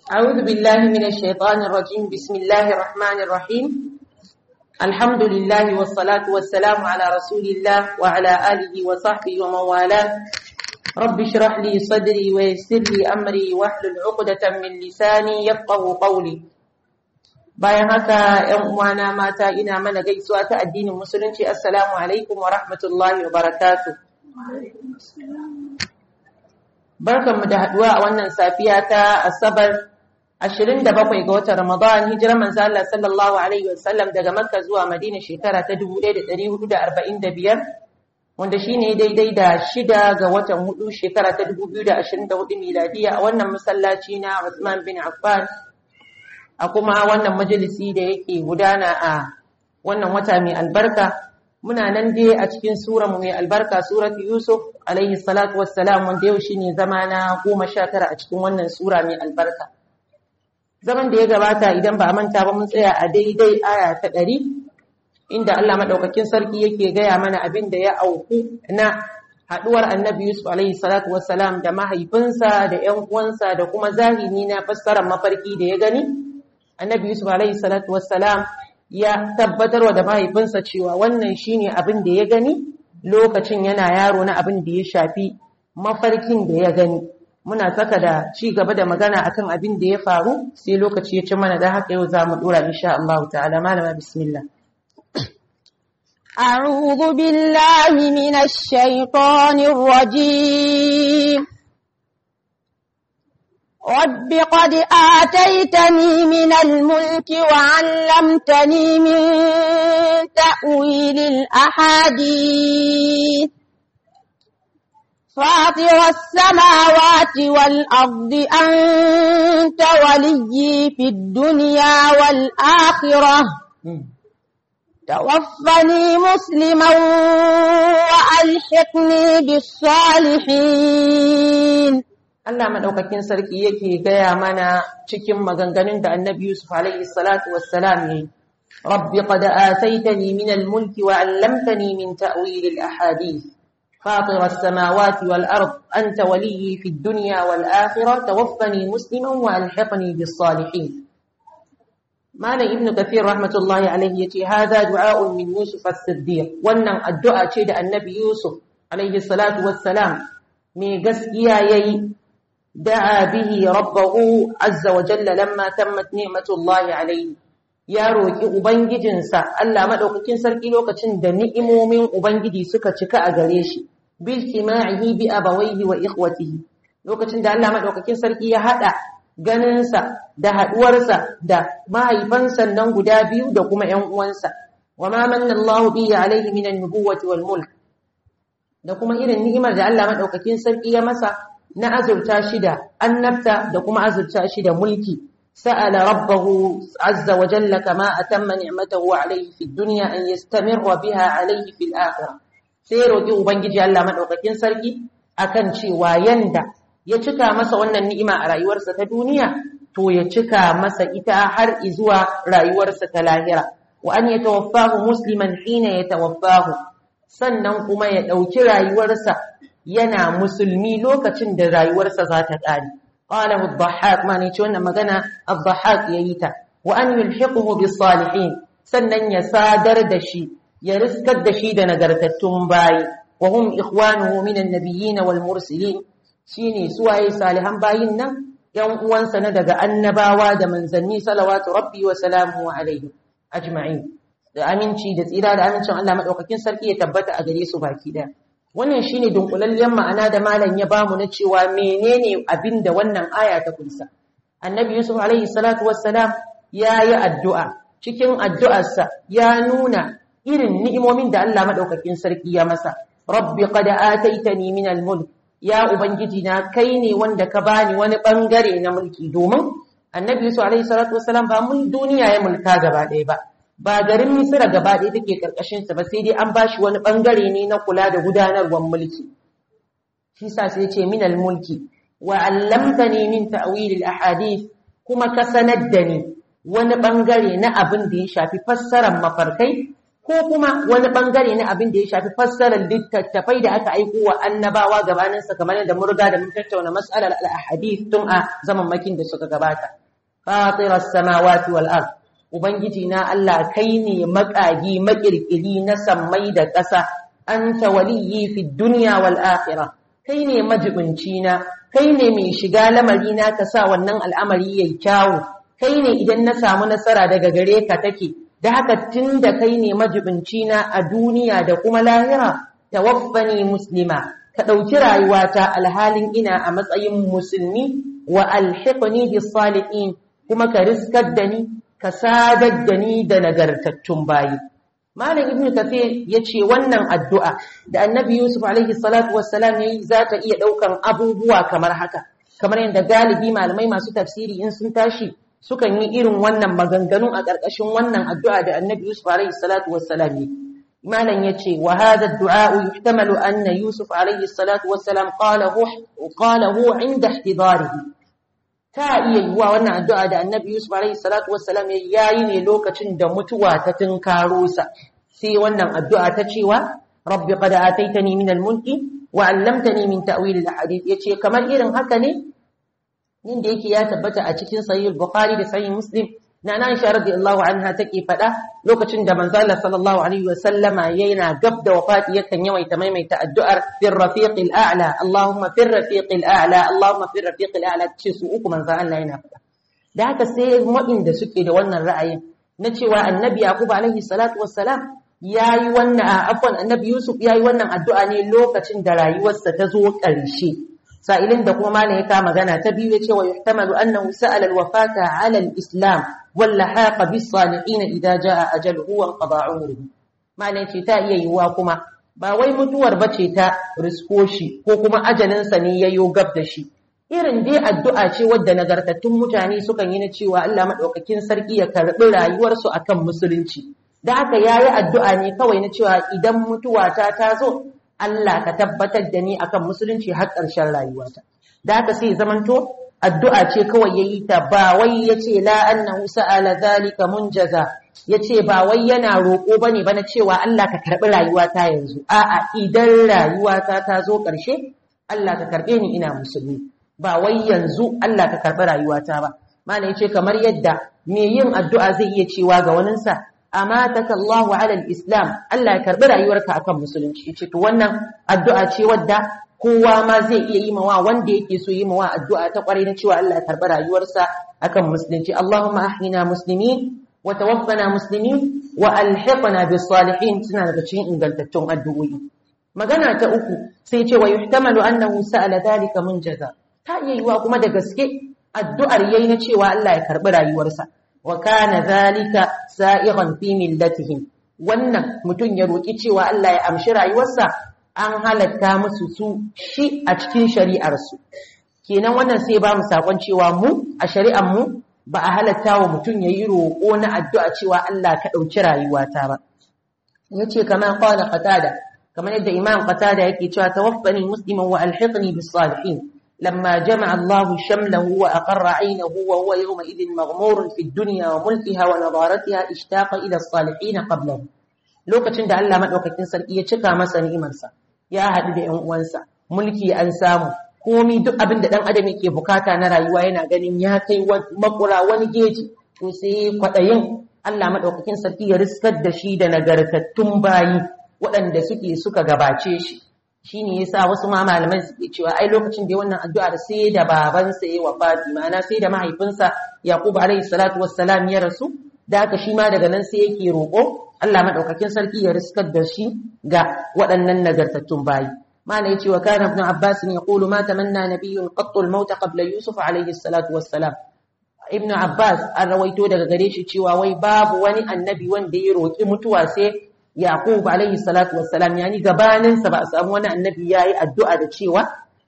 أعوذ بالله من الشيطان الرجيم بسم الله الرحمن الرحيم الحمد لله والصلاة والسلام على رسول الله وعلى آله وصحبه ومن والاه رب اشرح لي صدري ويسر لي أمري واحلل عقدة من لساني يفقه قولي bayan haka ‘yan uwana mata ina mana gaisuwa ta addinin musulunci assalamu alaikum wa rahmatullahi wa barakatu barkanmu da haduwa a wannan safiya ta asabar 27 ga watan ramadan hijirar manzo Allah sallallahu alaihi wasallam daga makka zuwa madina shekara ta 1445 wanda shine daidai da shida ga watan hudu shekara ta 2024 miladiya a wannan masallaci na Uthman bin Affan a kuma wannan majalisi da yake gudana a wannan wata mai albarka muna nan dai a cikin sura mai albarka suratu yusuf alaihi salatu wassalam wanda yau shine zama na goma sha tara a cikin wannan sura mai albarka zaman da ya gabata idan ba a manta ba mun tsaya a daidai aya ta ɗari inda Allah maɗaukakin sarki yake gaya mana abin da ya auku na haɗuwar annabi yusuf alaihi salatu wassalam da mahaifinsa da ƴan uwansa da kuma zahiri na fassarar mafarki da ya gani annabi yusuf alaihi salatu wassalam ya tabbatarwa da mahaifinsa cewa wannan shine abin da ya gani lokacin yana yaro na abin da ya shafi mafarkin da ya gani muna saka da ci gaba da magana akan abin da ya faru sai lokaci ya ci mana da haka yau za mu dora insha Allah ta'ala malama bismillah أعوذ بالله من الشيطان الرجيم رب قد آتيتني من الملك وعلمتني من تأويل الأحاديث فاطر السماوات والأرض أنت ولي في الدنيا والآخرة توفني مسلما وألحقني بالصالحين Allah madaukakin sarki yake gaya mana cikin maganganun da Annabi Yusuf alaihi salatu wassalam yayi Rabbi qad ataitani min al-mulki wa 'allamtani min ta'wil al-ahadith فاطر السماوات والأرض أنت ولي في الدنيا والآخرة توفني مسلما وألحقني بالصالحين معنى ابن كثير رحمة الله عليه يتي هذا دعاء من يوسف الصديق wannan addu'a ce da annabi Yusuf alaihi salatu wassalam mai gaskiya yayi da'a bihi rabbahu azza wa jalla lamma tammat ni'matullahi alaihi ya roki ubangijinsa Allah madaukakin sarki lokacin da ni'imomin ubangiji suka cika a gare shi bil tima'ihi bi abawayhi wa ikhwatihi lokacin da Allah madaukakin sarki ya hada ganinsa da haduwarsa da mahaifansa nan guda biyu da kuma ƴan uwansa wa ma manna Allahu bihi alaihi min an-nubuwwati wal mulk da kuma irin ni'imar da Allah madaukakin sarki ya masa na azurta shi da annabta da kuma azurta shi da mulki sa'ala rabbahu azza wa jalla kama atamma ni'matahu alayhi fid dunya an yastamirra biha alayhi fil akhirah sai roki ubangiji Allah madaukakin sarki akan cewa yanda ya cika masa wannan ni'ima a rayuwarsa ta duniya to ya cika masa ita har zuwa rayuwarsa ta lahira wa an yatawaffahu musliman hina yatawaffahu sannan kuma ya dauki rayuwarsa yana musulmi lokacin da rayuwarsa za ta ƙare. Ƙalahu Dhahaq ma ne ce wannan magana Dhahaq ya yi ta, wa an yulhiquhu bis salihin sannan ya sadar da shi, ya riskar da shi da nagartattun bayi, wa hum ikhwanuhu min annabiyyin wal mursalin shine suwaye salihan bayin nan ‘yan uwansa na daga annabawa da manzanni salawatu rabbi wa salamu alaihi ajma'in da aminci da tsira da amincin Allah madaukakin sarki ya tabbata a gare su baki daya wannan shine dunkulallen ma'ana da malam ya bamu na cewa menene abin da wannan aya ta kunsa annabi yusuf alaihi salatu wassalam ya yi addu'a cikin addu'arsa ya nuna irin ni'imomin da Allah madaukakin sarki ya masa rabbi qad ataitani min al-mulk ya ubangiji na kai ne wanda ka bani wani bangare na mulki domin annabi yusuf alaihi salatu wassalam ba mun duniya ya mulka gaba ɗaya ba ba garin Misira gaba ɗaya take ƙarƙashinsa ba sai dai an ba shi wani ɓangare ne na kula da gudanarwar mulki. Shi sa sai ce minal mulki wa allamtani min ta'wilil ahadith kuma ka sanar da ni wani ɓangare na abin da ya shafi fassarar mafarkai ko kuma wani bangare na abin da ya shafi fassarar littattafai da aka aiko wa annabawa gabaninsa kamar yadda mun riga da mun tattauna mas'alar al-ahadith tun a zaman makin da suka gabata fatiras samawati wal ard ubangiji na Allah kai ne makagi makirkiri na sammai da ƙasa anta waliyyi fid dunya wal akhirah kai ne majibinci na kai ne mai shiga lamari na ka sa wannan al'amari yayi kyawu kai ne idan na samu nasara daga gare ka take da haka tun da kai ne majibinci na a duniya da kuma lahira tawaffani muslima ka ɗauki rayuwata alhalin ina a matsayin musulmi wa alhiqni bis salihin kuma ka riskar da ni ka sadar da ni da nagartattun bayi Malam Ibn Kathir ya ce wannan addu'a da Annabi Yusuf alaihi salatu wassalam yayi za ta iya ɗaukan abubuwa kamar haka kamar yadda galibi malamai masu tafsiri in sun tashi sukan yi irin wannan maganganu a ƙarƙashin wannan addu'a da Annabi Yusuf alaihi salatu wassalam yi malam yace wa hadha ad-du'a yuhtamalu anna Yusuf alaihi salatu wassalam qalahu qalahu 'inda ihtidarihi ta iya yiwa wannan addu'a da Annabi Yusuf alaihi salatu wassalam yayi ne lokacin da mutuwa ta tunkaro sa sai wannan addu'a ta cewa rabbi qad ataitani min al-mulki wa 'allamtani min ta'wil al-hadith yace kamar irin haka ne inda yake ya tabbata a cikin sahih al-bukhari da sahih muslim na Aisha radiyallahu anha take faɗa lokacin da manzo Allah sallallahu alaihi wasallama yana gab da wafati yakan yawaita maimaita addu'ar fir rafiqil a'la Allahumma fir rafiqil a'la Allahumma fir rafiqil a'la ce su uku manzo Allah yana faɗa da haka sai da suke da wannan ra'ayin na cewa annabi Yaqub alaihi salatu wassalam yayi wannan afwan annabi Yusuf yayi wannan addu'a ne lokacin da rayuwarsa ta zo ƙarshe sa'ilin da kuma malam ya ka magana ta biyu ya ce wa yuhtamalu annahu sa'ala al-wafata 'ala al-islam wal lahaqa bis salihin idza jaa ajaluhu wa qada umruhu malam ce ta iya yiwuwa kuma ba wai mutuwar bace ta risko shi ko kuma ajalin sa ne yayo gab da shi irin dai addu'a ce wadda nagartattun mutane sukan yi na cewa Allah madaukakin sarki ya karbi rayuwarsu akan musulunci da haka yayi addu'a ne kawai na cewa idan mutuwa ta tazo Allah ka tabbatar da ni akan musulunci har ƙarshen rayuwata. Da haka sai zamanto addu'a ce kawai yayi ta ba wai yace la annahu sa'ala zalika munjaza yace ba wai yana roƙo bane bana cewa Allah ka karbi rayuwata yanzu. A'a idan rayuwata ta zo ƙarshe Allah ka karbe ni ina musulmi. Ba wai yanzu Allah ka karbi rayuwata ba. Malam yace kamar yadda me yin addu'a zai iya cewa ga waninsa amataka Allahu ala al-islam Allah ya karbi rayuwarka akan musulunci yace to wannan addu'a ce wadda kowa ma zai iya yi mawa wanda yake so yi mawa addu'a ta kwarai na cewa Allah ya karbi rayuwarsa akan musulunci Allahumma ahyina muslimin wa tawaffana muslimin wa alhiqna bis salihin suna daga cikin ingantattun addu'o'i magana ta uku sai ce wa yuhtamalu annahu sa'ala dhalika munjaza ta iya yiwa kuma da gaske addu'ar yayi na cewa Allah ya karbi rayuwarsa wa kana zalika sa'iran fi millatihim wannan mutum ya roki cewa Allah ya amshi rayuwarsa an halatta musu su shi a cikin shari'ar su kenan wannan sai ba mu sakon cewa mu a shari'ar mu ba a halatta wa mutum yayi roko na addu'a cewa Allah ka dauki rayuwata ba yace kamar qala qatada kamar yadda imam qatada yake cewa tawaffani musliman wa alhiqni bis salihin لما جمع الله شمله وأقر عينه وهو يومئذ مغمور في الدنيا وملكها ونظارتها اشتاق إلى الصالحين قبله lokacin da Allah madaukakin sarki ya cika masa ni'imarsa ya haɗu da ƴan uwansa mulki an samu komi duk abin da ɗan adam yake bukata na rayuwa yana ganin ya kai makura wani geji to sai kwaɗayin Allah madaukakin sarki ya riskar da shi da nagartattun bayi waɗanda suke suka gabace shi shi ne yasa wasu ma malaman suke cewa ai lokacin da wannan addu'ar sai da babansa ya wafati ma'ana sai da mahaifinsa Yaqub alayhi salatu wassalam ya rasu da haka shi ma daga nan sai yake roƙo Allah madaukakin sarki ya riskar da shi ga waɗannan nagartattun bayi mana yace wa kana ibn Abbas yaqulu ma tamanna nabiyyun qattu al-maut qabla Yusuf alayhi salatu wassalam ibn Abbas an rawaito daga gare shi cewa wai babu wani annabi wanda ya roƙi mutuwa sai Yaqub alaihi salatu wassalam yani gabaninsa ba a samu wani annabi yayi addu'a da cewa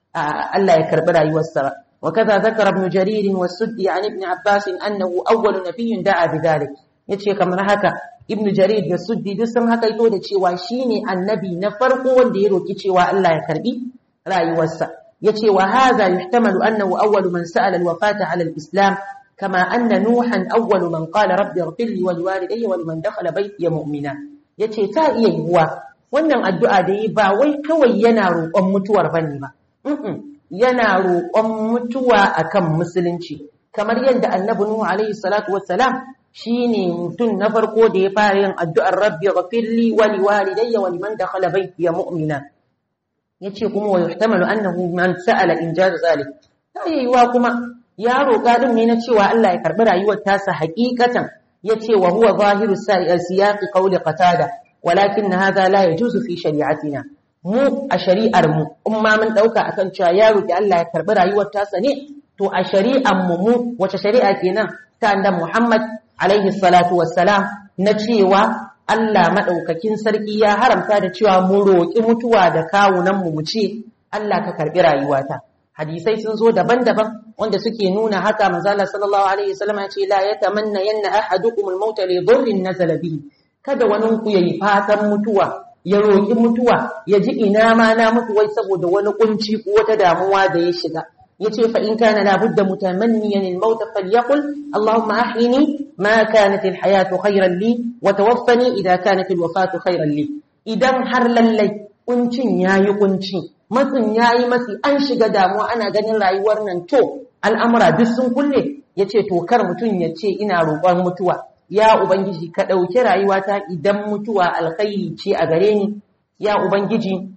Allah ya karbi rayuwarsa ba وكذا ذكر ابن جرير والسدي عن ابن عباس أنه أول نبي دعا بذلك yace kamar haka ibn jarir da suddi duk sun haka ito da cewa shine annabi na farko wanda ya roki cewa Allah ya karbi rayuwarsa yace wa hadha yuhtamalu annahu awwalu man sa'ala al-wafata 'ala al-islam kama anna nuhan awwalu man qala rabbi ighfir li wa liwalidayya wa liman dakhala baytiya mu'mina yace ta iya yiwuwa wannan addu'a da yi ba wai kawai yana roƙon mutuwar bane ba yana roƙon mutuwa akan musulunci kamar yadda annabi nuhu alaihi salatu wassalam shine mutum na farko da ya fara yin addu'ar rabbi ghafirli wa liwalidayya wa liman dakhala baytiya mu'mina yace kuma wa yuhtamalu annahu man sa'ala injaz zalik ta yiwa kuma ya roƙa din ne na cewa Allah ya karbi rayuwar tasa hakikatan yace wa huwa zahiru siyaqi qawli qatada walakin hadha la yajuzu fi shari'atina mu a shari'ar mu umma mun dauka akan cewa ya roƙi Allah ya karbi rayuwar tasa ne to a shari'ar mu mu wace shari'a kenan ta annabi Muhammad alaihi salatu wassalam na cewa Allah madaukakin sarki ya haramta da cewa mu roƙi mutuwa da kawunan mu mu ce Allah ka karbi rayuwata hadisai sun zo daban-daban wanda suke nuna haka manzo Allah sallallahu alaihi wasallam ya ce la yatamanna yanna ahadukum al-maut li dhurrin nazala bihi kada wani ku yayi fatan mutuwa ya roƙi mutuwa ya ji ina ma na mutu wai saboda wani kunci ko wata damuwa da ya shiga yace fa in kana la budda mutamanniyan al-maut falyaqul allahumma ahyini ma kanat al-hayatu khayran li wa tawaffani idha kanat al-wafatu khayran li idan har lallai kuncin yayi kunci matsin yayi matsi an shiga damuwa ana ganin rayuwar nan to al'amura duk sun kulle yace to kar mutun ya ce ina roƙon mutuwa ya ubangiji ka ɗauki rayuwata idan mutuwa alkhairi ce a gare ni ya ubangiji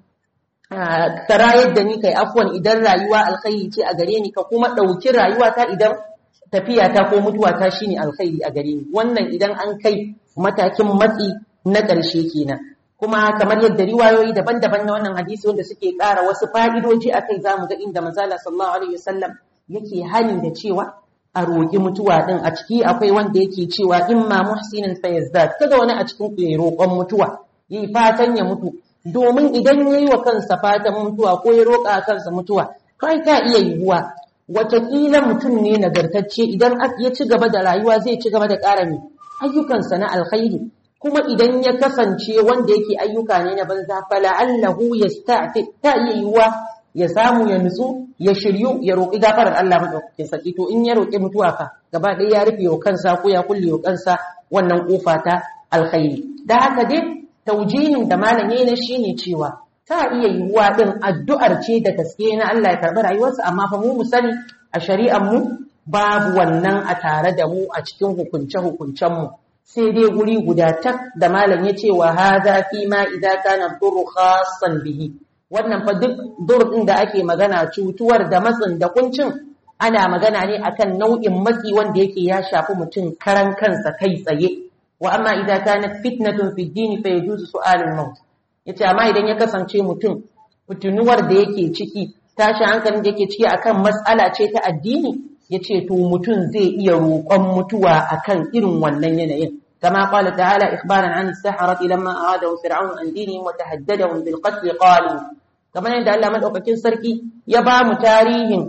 ka rayar da ni kai afwan idan rayuwa alkhairi ce a gare ni ka kuma ɗauki rayuwata idan tafiya ta ko mutuwa ta shine alkhairi a gare ni wannan idan an kai matakin matsi na ƙarshe kenan kuma kamar yadda riwayoyi daban-daban na wannan hadisi wanda suke ƙara wasu fa'idoji akai zamu ga inda manzala sallallahu alaihi wasallam yake hani da cewa a roƙi mutuwa ɗin a ciki akwai wanda yake cewa in ma muhsinin fa yazdad kada wani a cikin ku ya roƙon mutuwa yi fatan ya mutu domin idan yayi wa kansa fatan mutuwa ko ya roƙa kansa mutuwa kai ta iya yiwuwa wataƙila mutum ne nagartacce idan ya ci gaba da rayuwa zai ci gaba da ƙara ne ayyukansa na alkhairi kuma idan ya kasance wanda yake ayyuka ne na banza fala'allahu yasta'ti ta iya yiwuwa ya samu ya nutsu ya shiryu ya roƙi gafarar Allah madaukakin sarki to in ya roƙi mutuwa fa gaba ɗaya ya rufe wa kansa ko ya kulle wa kansa wannan kofa ta alkhairi da haka dai taujinin da malam yayi na shine cewa ta iya yiwuwa din addu'ar ce da gaske na Allah ya karɓi rayuwarsa amma fa mu mu sani a shari'ar mu babu wannan a tare da mu a cikin hukunce hukuncen mu sai dai guri guda tak da malam ya ce wa hadha fi ma idza kana dhurru khassan bihi wannan fa duk dur din da ake magana cutuwar da matsin da kuncin ana magana ne akan nau'in matsi wanda yake ya shafi mutum karan kansa kai tsaye wa amma idan kanat fitnatun fi dini fa yajuzu su'alul maut yace amma idan ya kasance mutum fitinuwar da yake ciki tashi hankalin da yake ciki akan mas'ala ce ta addini yace to mutum zai iya roƙon mutuwa akan irin wannan yanayin كما قال تعالى إخبارا عن السحرة لما أرادهم فرعون أن دينهم وتهددهم بالقتل قالوا كما عند الله مدعوكين سركي يبا متاريهم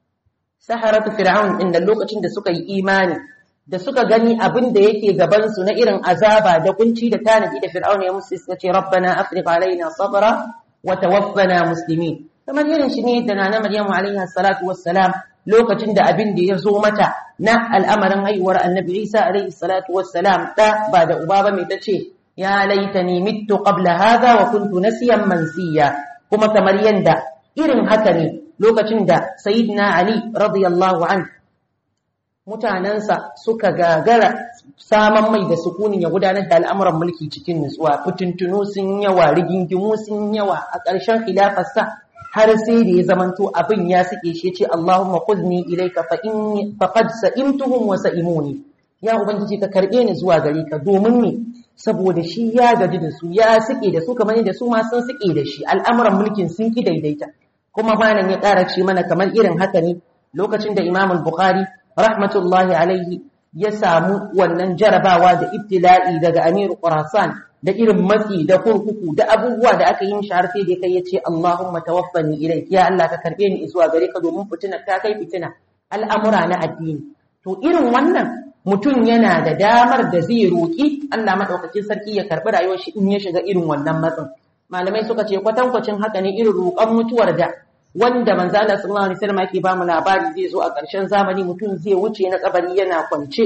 سحرة فرعون إن اللوكة da suka yi imani da suka gani abin da yake gabansu na irin azaba da kunci da tanadi da fir'aun ya musu suka ce rabbana afriq alaina sabra wa tawaffana muslimin kamar irin shi ne da nana maryamu alaiha salatu wassalam lokacin da abin da ya zo mata na al'amarin haihuwar annabi Isa alaihi salatu wassalam da ba da uba ba mai tace ya laitani mittu qabla hadha wa kuntu nasiyan mansiya kuma kamar yanda irin haka ne lokacin da sayyidina Ali radiyallahu an mutanansa suka gagara saman mai da sukunin ya gudanar da al'amuran mulki cikin nutsuwa fitintuno sun yawa rigingimu sun yawa a ƙarshen khilafarsa har sai da ya zamanto abin ya suke shi ce Allahumma khudni ilayka fa inni faqad sa'imtuhum wa sa'imuni ya ubangiji ka karbe ni zuwa gare ka domin ni saboda shi ya gaji da su ya suke da su kamar da su ma sun suke da shi al'amuran mulkin sun ki daidaita kuma malam ya ƙara ce mana kamar irin haka ne lokacin da Imam al-Bukhari rahmatullahi alaihi ya samu wannan jarabawa da ibtila'i daga Amir Khurasan da irin matsi da kurkuku da abubuwa da aka yi mishi har sai da kai yace Allahumma tawaffani ilayk ya Allah ka karbe ni zuwa gare ka domin fitina ta kai fitina al'amura na addini to irin wannan mutum yana da damar da zai roki Allah madaukakin sarki ya karbi rayuwar shi in ya shiga irin wannan matsin malamai suka ce kwatankwacin haka ne irin roƙon mutuwar da wanda manzo Allah sallallahu alaihi wasallam yake ba mu labari zai zo a ƙarshen zamani mutum zai wuce na kabari yana kwance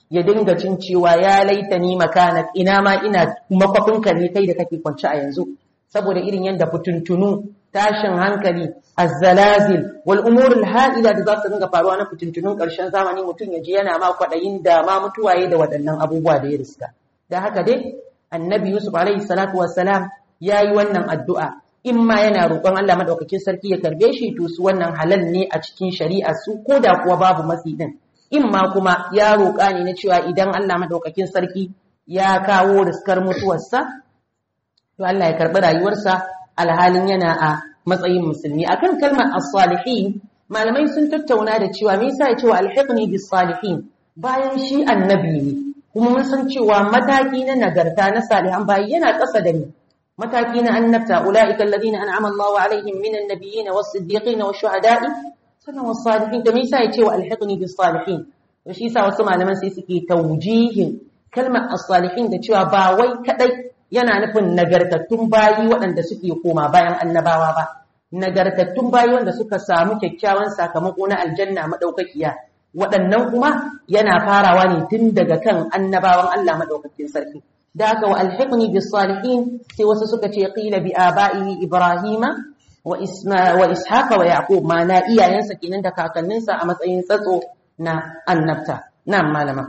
ya dinga cin cewa ya laita ni makana ina ma ina makwafinka ne kai da kake kwance a yanzu saboda irin yadda fituntunu tashin hankali azzalazil wal umurul ha'ila da za su dinga faruwa na fituntunun ƙarshen zamani mutum ya ji yana ma kwaɗayin da ma mutuwaye da waɗannan abubuwa da ya riska da haka dai annabi yusuf alaihi salatu wassalam ya yi wannan addu'a in ma yana roƙon Allah madaukakin sarki ya karbe shi to su wannan halal ne a cikin shari'a su ko da kuwa babu matsi din in ma kuma ya roƙa ne na cewa idan Allah madaukakin sarki ya kawo riskar mutuwarsa to Allah ya karɓi rayuwarsa alhalin yana a matsayin musulmi akan kalmar as-salihin malamai sun tattauna da cewa me yasa ya ce wa alhiqni bis-salihin bayan shi annabi ne kuma mun san cewa mataki na nagarta na salihan bayi yana ƙasa da ni mataki na annabta ulaika alladhina an'ama Allahu alaihim minan nabiyyin was-siddiqin wash-shuhada'i sannan was-salihin da me yasa ya ce wa alhiqni bis-salihin to shi yasa wasu malaman sai suke tawjihin kalmar as-salihin da cewa ba wai kadai yana nufin nagartattun bayi waɗanda suke koma bayan annabawa ba nagartattun bayi wanda suka samu kyakkyawan sakamako na aljanna madaukakiya waɗannan kuma yana farawa ne tun daga kan annabawan Allah madaukakin sarki da haka wa alhiqni bis salihin sai wasu suka ce qila bi aba'ihi ibrahima wa isma wa ishaqa wa yaqub ma na iyayensa kenan da kakanninsa a matsayin tsatso na annabta nan malama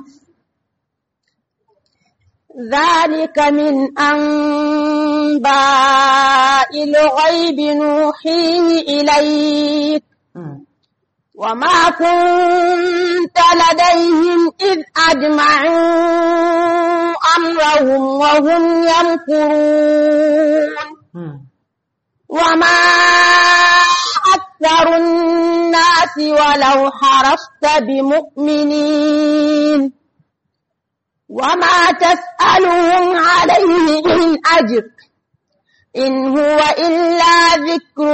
ذلك من أنباء الغيب نوحيه إليك وما كنت لديهم إذ أجمعوا أمرهم وهم يمكرون وما أكثر الناس ولو حرصت بمؤمنين وما تسألهم عليه من أجر إن هو إلا ذكر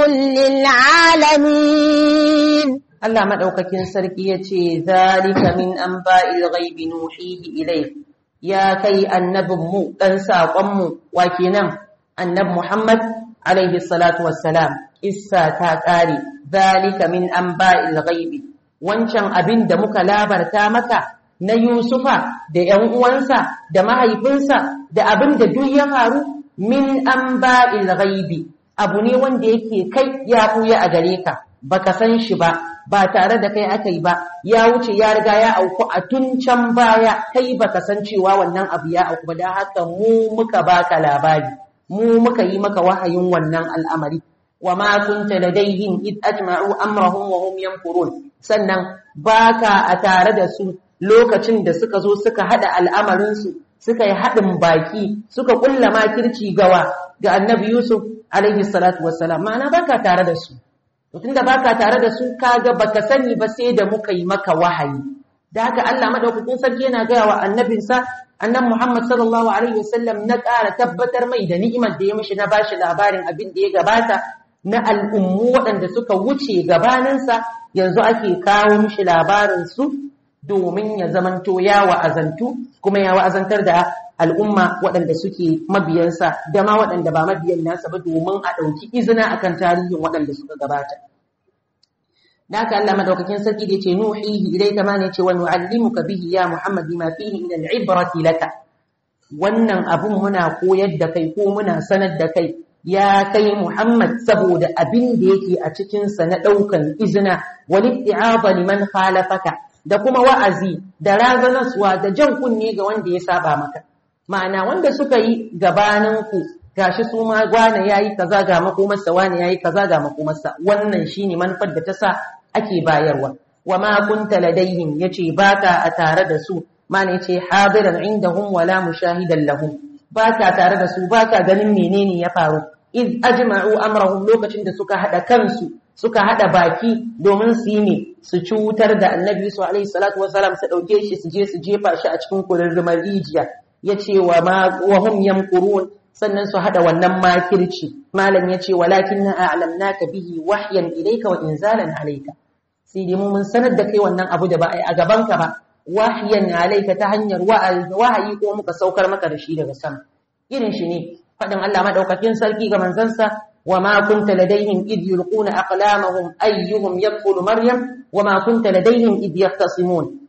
للعالمين Allah madaukakin sarki yace zalika min anba'il ghaibi nuhihi ilayk ya kai annabin mu dan sakon mu wa kenan annab Muhammad alaihi salatu wassalam issa ta kare zalika min anba'il ghaibi wancan abin da muka labarta maka na Yusufa da ‘yan uwansa da mahaifinsa da abin da duk ya faru min an ba'il ghaibi abu ne wanda yake kai ya ɓuya a gare ka baka san shi ba ba tare da kai aka yi ba ya wuce ya riga ya auku a tun can baya kai baka san cewa wannan abu ya auku ba don haka mu muka baka labari mu muka yi maka wahayin wannan al'amari wa ma kunta ladaihim id ajma'u amrahum wa hum yanfurun sannan baka a tare da su lokacin da suka zo suka haɗa al'amarinsu suka yi haɗin baki suka ƙulla makirci gawa ga annabi Yusuf alaihi salatu wassalam ma'ana baka tare da su tun da baka tare da su kaga baka sani ba sai da muka yi maka wahayi da haka Allah madaukakin sarki yana gaya wa annabinsa annabi Muhammad sallallahu alaihi wasallam na ƙara tabbatar mai da ni'imar da ya mishi na bashi labarin abin da ya gabata na al'ummu waɗanda suka wuce gabaninsa yanzu ake kawo mishi labarin su domin ya zamanto ya wa'azantu kuma ya wa'azantar da al'umma waɗanda suke mabiyansa da ma waɗanda ba mabiyan nasa ba domin a ɗauki izina akan tarihin waɗanda suka gabata. Da haka Allah madaukakin sarki da ce nuhihi ilai kama ne ce wa nu'allimuka bihi ya Muhammad bima fihi min al-ibrati laka. Wannan abun muna koyar da kai ko muna sanar da kai ya kai Muhammad saboda abin da yake a cikinsa na ɗaukan izina wani i'aba liman khalafaka da kuma wa'azi da razanaswa da jan kunne ga wanda ya saba maka ma'ana wanda suka yi gabaninku gashi su ma wane yayi kaza ga makomarsa wane yayi kaza ga makomarsa wannan shine manufar da ta sa ake bayarwa wa ma kunta ladaihim yace baka a tare da su mana yace hadiran indahum wala mushahidan lahum baka tare da su baka ganin menene ya faru iz ajma'u amrahum lokacin da suka hada kansu suka hada baki domin su yi ne su cutar da annabi su alaihi salatu wasalam su dauke shi su je su jefa shi a cikin kururrumar rijiya yace wa ma wa hum yamkurun sannan su hada wannan makirci malam yace walakin a'lamnaka bihi wahyan ilayka wa inzalan alayka sai dai mun sanar da kai wannan abu da ba a gaban ka ba wahyan alayka ta hanyar wahayi ko muka saukar maka da shi daga sama irin shi ne fadin Allah madaukakin sarki ga manzansa وما كنت لديهم إذ يلقون أقلامهم أيهم يدخل مريم وما كنت لديهم إذ يختصمون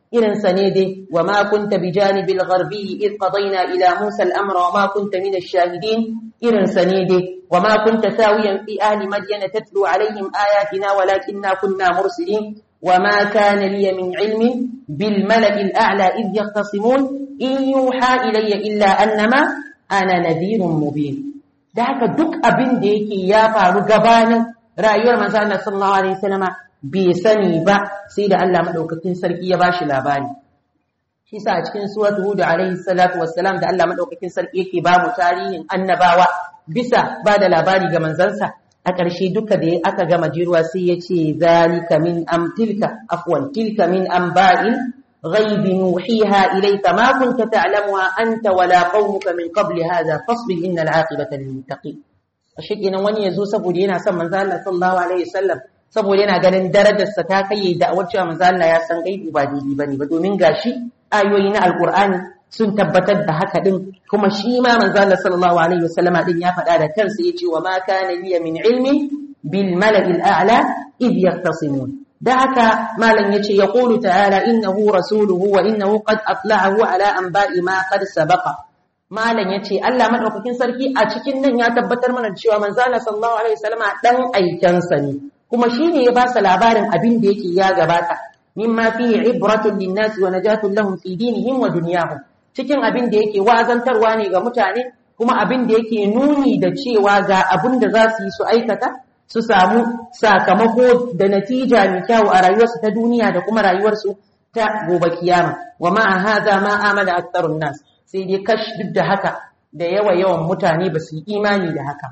irin sa ne dai wa ma kunta bi janibil gharbi id qadayna ila musa al-amra wa ma kunta min ash-shahidin irin sa ne dai wa ma kunta sawiyan fi ahli madyan tatlu alaihim ayatina walakinna kunna mursilin wa ma kana li min ilmin bil mala'i al-a'la id yaqtasimun in yuha ilayya illa annama ana nadhirun mubin da haka duk abin da yake ya faru gabanin rayuwar manzo Allah sallallahu alaihi wasallama bai sani ba sai da Allah madaukakin sarki ya bashi labari shi sa a cikin suratu hud alaihi salatu wassalam da Allah madaukakin sarki yake ba mu tarihin annabawa bisa ba da labari ga manzansa a ƙarshe duka da aka gama jiruwa sai ya ce zalika min am tilka afwan tilka min amba'il غيب نوحيها إليك ما كنت تعلمها أنت ولا قومك من قبل هذا فاصبر إن العاقبة للمتقين ashikenan wani yazo saboda yana son manzo Allah sallallahu alaihi wasallam saboda yana ganin darajarsa ta kai da cewa manzo Allah ya san gaibi ba daidai bane ba domin gashi ayoyi na alqur'ani sun tabbatar da haka din kuma shi ma manzo Allah sallallahu alaihi wasallama din ya faɗa da kansa yace wa ma kana liya min ilmi bil mala'il a'la id yahtasimun da haka malam yace ya qulu ta'ala innahu rasuluhu wa innahu qad atla'ahu ala anba'i ma qad sabaqa malam yace Allah madaukakin sarki a cikin nan ya tabbatar mana cewa manzo Allah sallallahu alaihi wasallama dan aikansa ne kuma shine ya ba sa labarin abin da yake ya gabata mimma fihi ibratun linnas wa najatun lahum fi dinihim wa dunyahum cikin abin da yake wazantarwa ne ga mutane kuma abin da yake nuni da cewa ga abin da za su yi su aikata su samu sakamako da natija mai kyau a rayuwarsu ta duniya da kuma rayuwarsu ta gobe kiyama wa ma hadha ma amana aktharun nas sai dai kash duk da haka da yawa yawan mutane ba su yi imani da haka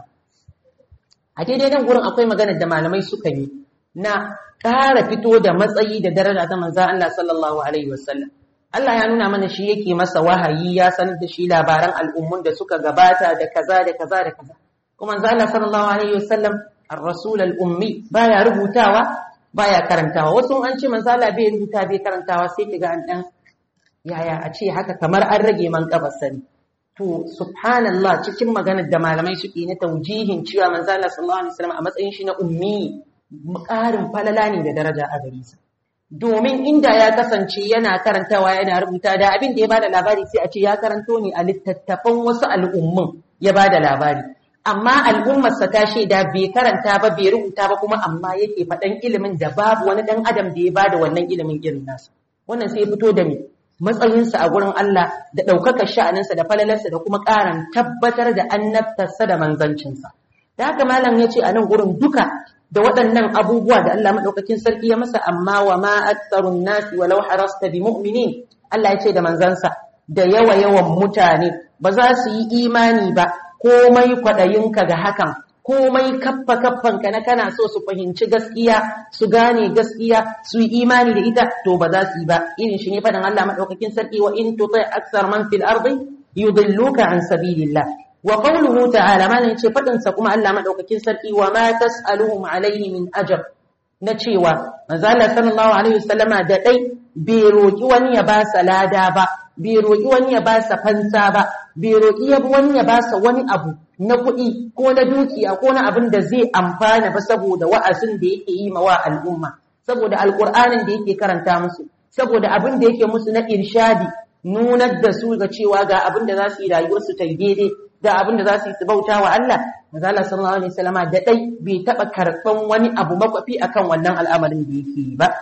a daidai nan gurin akwai magana da malamai suka yi na ƙara fito da matsayi da daraja ta manzo Allah sallallahu alaihi wasallam Allah ya nuna mana shi yake masa wahayi ya sanar da shi labaran al'ummun da suka gabata da kaza da kaza da kaza kuma manzo Allah sallallahu alaihi wasallam ar-rasul al-ummi baya rubutawa baya karantawa wasu an ce manzo Allah bai rubuta bai karantawa sai kiga an dan yaya a ce haka kamar an rage man sani to subhanallah cikin maganar da malamai suke na taujihin cewa manzo Allah sallallahu alaihi wasallam a matsayin shi na ummi ƙarin falala ne da daraja a gare sa domin inda ya kasance yana karantawa yana rubuta da abin da ya bada labari sai a ce ya karanto ne a littattafan wasu al'ummun ya bada labari amma al'ummarsa ta shaida bai karanta ba bai rubuta ba kuma amma yake faɗan ilimin da babu wani ɗan adam da ya bada wannan ilimin irin nasa wannan sai ya fito da me matsayinsa a gurin Allah da ɗaukakar sha'aninsa da falalarsa da kuma ƙaran tabbatar da annabtarsa da manzancinsa da haka malam ya ce a nan gurin duka da waɗannan abubuwa da Allah maɗaukakin sarki ya masa amma wa ma aktsarun nasi walau harasta bi mu'minin Allah ya ce da manzansa da yawa yawan mutane ba za su yi imani ba komai kwaɗayinka ga hakan komai kaffa kaffanka na kana so su fahimci gaskiya su gane gaskiya su yi imani da ita to ba za su yi ba irin shi ne faɗin Allah maɗaukakin sarki wa in tuti aksar man fil ardi yudilluka an sabilillah wa qawluhu ta'ala malan yace fadin sa kuma Allah madaukakin sarki wa ma tas'aluhum alayhi min ajr na cewa manzo Allah sallallahu alaihi wasallama da dai bai roki wani ya ba sa lada ba bai roki wani ya ba sa fansa ba bai roki wani ya ba sa wani abu na kuɗi ko na dukiya ko na abin da zai amfana ba saboda wa'azin da yake yi ma wa al'umma saboda alqur'anin da yake karanta musu saboda abin da yake musu na irshadi nunar da su ga cewa ga abin da za su yi rayuwarsu ta daidai da abin da za su yi su bauta wa Allah manzala sallallahu alaihi wasallama da dai bai taba karban wani abu makwafi akan wannan al'amarin da yake yi ba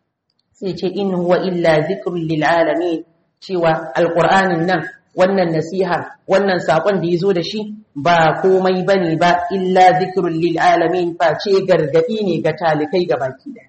sai ce in huwa illa zikrun lil alamin cewa alqur'anin nan wannan nasihar wannan sakon da yazo da shi ba komai bane ba illa zikrun lil alamin face gargadi ne ga talikai gabaki daya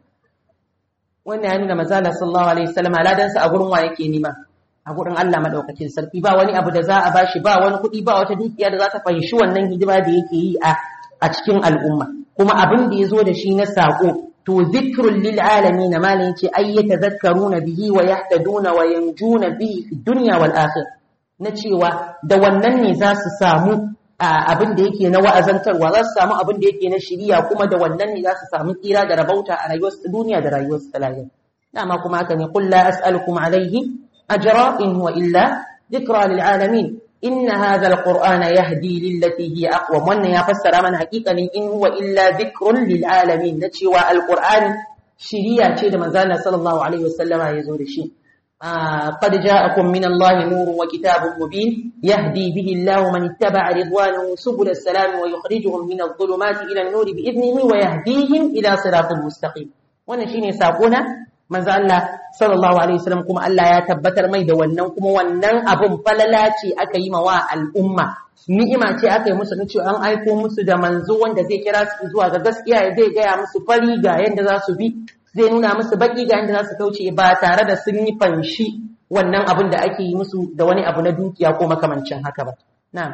wannan ya nuna manzala sallallahu alaihi wasallama ladansa a gurin wa yake nima a gurin Allah madaukakin sarki ba wani abu da za a bashi ba wani kuɗi ba wata dukiya da za ta fahimci wannan hidima da yake yi a a cikin al'umma kuma abin da ya zo da shi na sako to zikrul lil alamin malin ce ay yatazakkaruna bihi wa yahtaduna wa yanjuna bihi fi dunya wal akhir na cewa da wannan ne za su samu abin da yake na wa'azantarwa za su samu abin da yake na shiriya kuma da wannan ne za su samu tsira da rabauta a rayuwar duniya da rayuwar su ta lahira dama kuma haka ne qul la as'alukum alayhi أجرا إن هو إلا ذكرى للعالمين إن هذا القرآن يهدي للتي هي أقوى وأن يفسر من حقيقة إن هو إلا ذكر للعالمين نتشوى القرآن شريعة شيء من زالنا صلى الله عليه وسلم يزور شيء قد جاءكم من الله نور وكتاب مبين يهدي به الله من اتبع رضوانه سبل السلام ويخرجهم من الظلمات إلى النور بإذنه ويهديهم إلى صراط مستقيم wannan shine sakona manzo Allah sallallahu alaihi wasallam kuma Allah ya tabbatar mai da wannan kuma wannan abun falala ce aka yi mawa al'umma ni'ima ce aka yi musu na cewa an aiko musu da manzo wanda zai kira su zuwa ga gaskiya zai gaya musu fari ga yanda za su bi zai nuna musu baki ga yanda za su kauce ba tare da sun yi fanshi wannan abun da ake yi musu da wani abu na dukiya ko makamancin haka ba na'am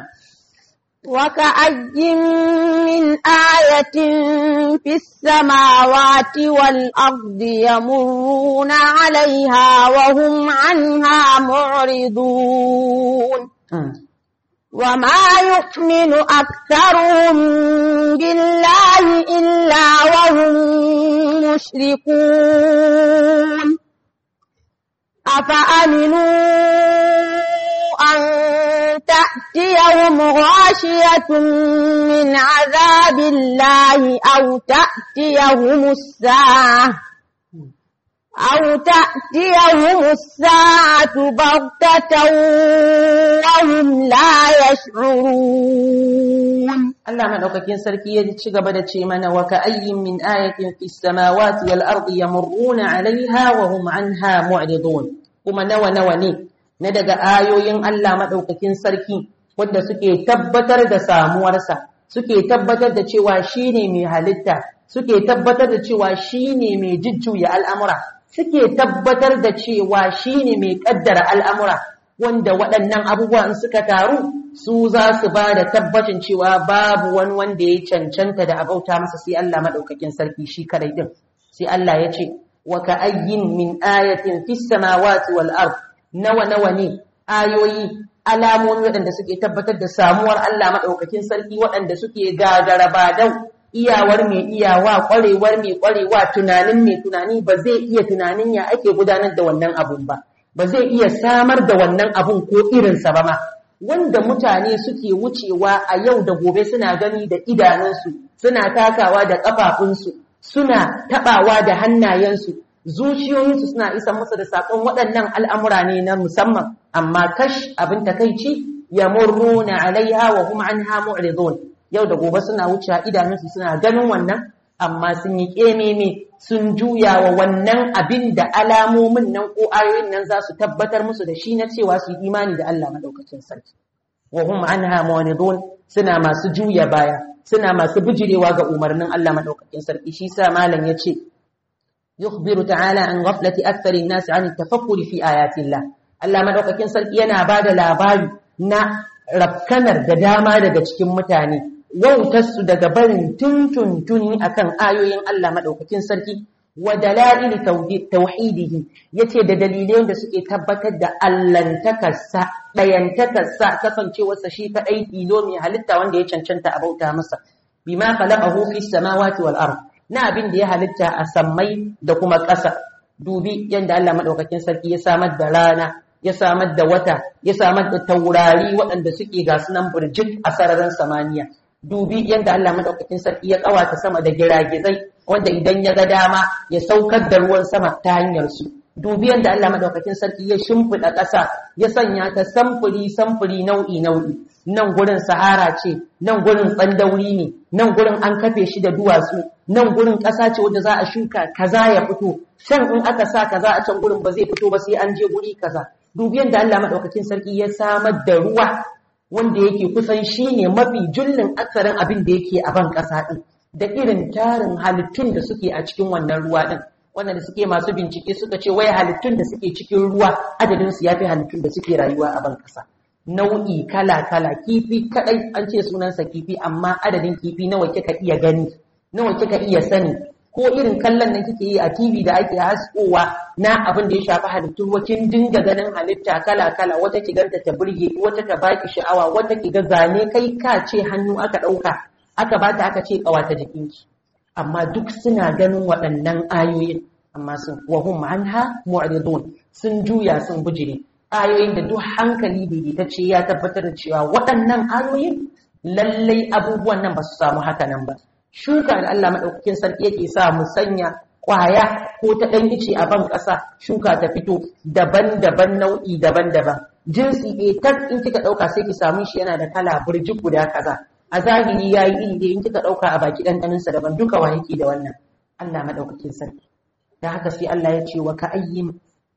وكأي من آية في السماوات والأرض يمرون عليها وهم عنها معرضون وما يؤمن أكثرهم بالله إلا وهم مشركون أفأمنوا أن تأتيهم غاشية من عذاب الله أو تأتيهم الساعة أو تأتيهم الساعة بغتة وهم لا يشعرون Allah madaukakin sarki ya ci gaba da ce mana wa ka ayyin min ayatin fis samawati wal ardi yamurruna 'alayha wa hum 'anha mu'ridun kuma nawa nawa ne na daga ayoyin Allah madaukakin sarki wanda suke tabbatar da samuwarsa suke tabbatar da cewa shine mai halitta suke tabbatar da cewa shine mai jujjuya al'amura suke tabbatar da cewa shine mai kaddara al'amura wanda waɗannan abubuwa in suka taru su za su ba da tabbacin cewa babu wani wanda ya cancanta da abauta masa sai Allah maɗaukakin sarki shi kadai din sai Allah ya ce wa ka ayyin min ayatin fis samawati wal ard nawa nawa ne ayoyi alamomi waɗanda suke tabbatar da samuwar Allah maɗaukakin sarki waɗanda suke gagara badau iyawar mai iyawa ƙwarewar mai ƙwarewa tunanin mai tunani ba zai iya tunanin ya ake gudanar da wannan abun ba ba zai iya samar da wannan abun ko irinsa ba ma wanda mutane suke wucewa a yau da gobe suna gani da idanunsu suna takawa da ƙafafunsu suna taɓawa da hannayensu zuciyoyinsu suna isa musu da saƙon waɗannan al'amura ne na musamman amma kash abin takaici ya murruna alaiha wa kuma an hamu yau da gobe suna wucewa idanunsu suna ganin wannan amma sun yi ƙememe sun juya wa wannan abin da alamomin nan ko ayoyin nan za su tabbatar musu da shi na cewa su yi imani da Allah maɗaukacin sarki. Wa hum anha mu'ridun suna masu juya baya, suna masu bijirewa ga umarnin Allah maɗaukacin sarki. Shi sa malam ya ce, yukhbiru ta'ala an ghaflati akthari an-nas an tafakkuri fi ayatillah. Allah maɗaukakin sarki yana ba da labari na rafkanar da dama daga cikin mutane wautarsu daga barin tuntuntuni akan ayoyin Allah maɗaukakin sarki wa dalilin tauhidihi yace da dalilai da suke tabbatar da allantakarsa ɗayantakarsa kasancewarsa shi kaɗai tilo mai halitta wanda ya cancanta a bauta masa bima khalaqahu fi samawati wal ard na abin da ya halitta a sammai da kuma ƙasa dubi yadda Allah maɗaukakin sarki ya samar da rana ya samar da wata ya samar da taurari waɗanda suke ga sunan burjik a sararin samaniya dubi yadda Allah madaukakin sarki ya kawata sama da giragizai wanda idan ya ga dama ya saukar da ruwan sama ta hanyar su dubi yadda Allah madaukakin sarki ya shimfida ƙasa ya sanya ta samfuri samfuri nau'i nau'i nan gurin sahara ce nan gurin tsandauri ne nan gurin an kafe shi da duwatsu nan gurin ƙasa ce wanda za a shuka kaza ya fito shan in aka sa kaza a can gurin ba zai fito ba sai an je guri kaza dubi yadda Allah madaukakin sarki ya samar da ruwa wanda yake kusan shi ne mafi jullin aksarin abin da yake a ban ƙasa ɗin da irin tarin halittun da suke a cikin wannan ruwa ɗin wanda suke masu bincike suka ce wai halittun da suke cikin ruwa adadin su yafi halittun da suke rayuwa a ban ƙasa nau'i kala kala kifi kadai an ce sunansa kifi amma adadin kifi nawa kika iya gani nawa kika iya sani ko irin kallon nan kike yi a TV da ake haskowa na abin da ya shafi halittu wakin dinga ganin halitta kala kala wata ki ganta ta burge wata ta baki sha'awa wata ki ga zane kai ka ce hannu aka dauka aka bata aka ce kawata jikinki amma duk suna ganin waɗannan ayoyin amma sun wahum anha mu'ridun sun juya sun bujire ayoyin da duk hankali daidaitacce ya tabbatar da cewa waɗannan ayoyin lallai abubuwan nan ba su samu haka nan ba shuka da Allah maɗaukakin sarki yake sa mu sanya kwaya ko ta ɗan ice a ban ƙasa shuka ta fito daban-daban nau'i daban-daban jinsi a tas in kika ɗauka sai ki samu shi yana da kala burjik guda kaza a zahiri ya yi iri in kika ɗauka a baki ɗanɗaninsa daban duka wa yake da wannan Allah maɗaukakin sarki da haka sai Allah ya ce wa ka ayyin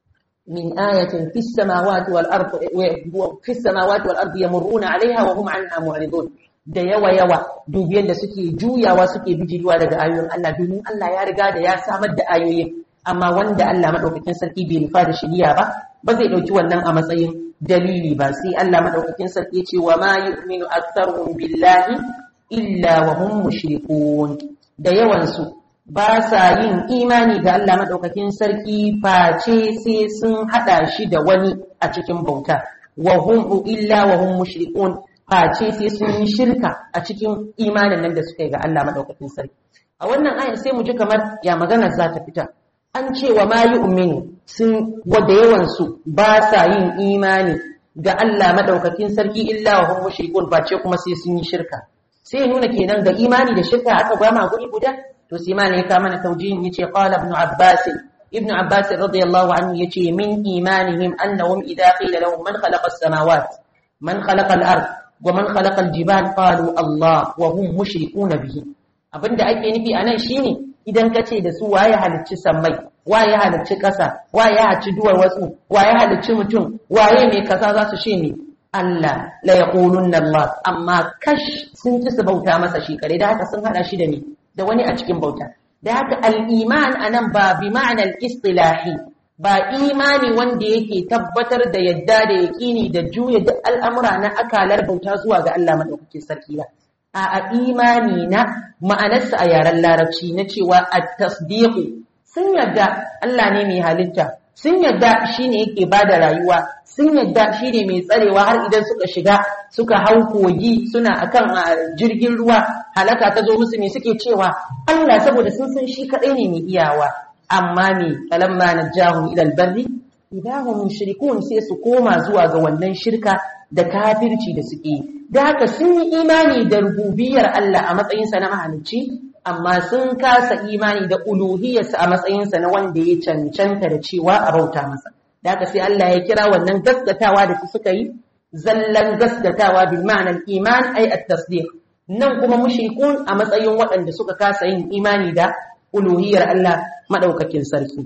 min ayatin fis samawati wal ardi fis samawati wal ardi yamurruna alaiha wa hum anha mu'ridun da yawa yawa dubiyan da suke juyawa suke bijiriwa daga ayoyin Allah domin Allah ya riga da ya samar da ayoyin amma wanda Allah madaukakin sarki bai nufa da shiriya ba ba zai dauki wannan a matsayin dalili ba sai Allah madaukakin sarki ya ce wa ma yu'minu aktharuhum billahi illa wa hum mushrikun da yawan su ba sa yin imani ga Allah madaukakin sarki face sai sun hada shi da wani a cikin bauta wa hum illa wa hum mushrikun face sai sun yi shirka a cikin imanin nan da suka yi ga Allah madaukakin sarki a wannan ayar sai mu ji kamar ya magana za ta fita an ce wa ma yu'minu sun wada yawan su ba sa yin imani ga Allah madaukakin sarki illa wa hum mushrikun face kuma sai sun yi shirka sai ya nuna kenan ga imani da shirka aka gwama guri guda to sai malai ya kama na taujihin yace qala ibn abbas ibn abbas radiyallahu anhu yace min imanihim annahum idha qila lahum man khalaqa as-samawati man khalaqa al-ard wa man khalaqa al-jibal qalu Allah wa hum mushrikuna bihi abinda ake nufi anan shine idan kace da su waye halicci sammai waye halicci kasa waye halicci duwar wasu waye halicci mutum waye mai kasa za su ce ne Allah la yaqulunna Allah amma kash sun ci su bauta masa shi kare da haka sun hada shi da ni da wani a cikin bauta da haka al-iman anan ba bi ma'anar istilahi ba imani wanda yake tabbatar da yadda da yaƙini da juya duk al'amura na akalar bauta zuwa ga Allah maɗaukakin sarki ba. A imani na ma'anarsa a yaren larabci na cewa a tasdiqu sun yadda Allah ne mai halitta, sun yadda shi ne yake ba da rayuwa, sun yadda shi ne mai tsarewa har idan suka shiga suka hau kogi suna akan jirgin ruwa halaka ta zo musu ne suke cewa Allah saboda sun san shi kaɗai ne mai iyawa. amma ne falamma najahum ila albarri idahum mushrikun sai su koma zuwa ga wannan shirka da kafirci da suke da haka sun yi imani da rububiyar Allah a matsayin sa na mahalicci amma sun kasa imani da uluhiyarsa a matsayin sa na wanda ya cancanta da cewa a bauta masa da haka sai Allah ya kira wannan gaskatawa da su suka yi zallan gaskatawa bil ma'anar iman ay at-tasdiq nan kuma mushrikun a matsayin waɗanda suka kasa yin imani da uluhiyar Allah madaukakin sarki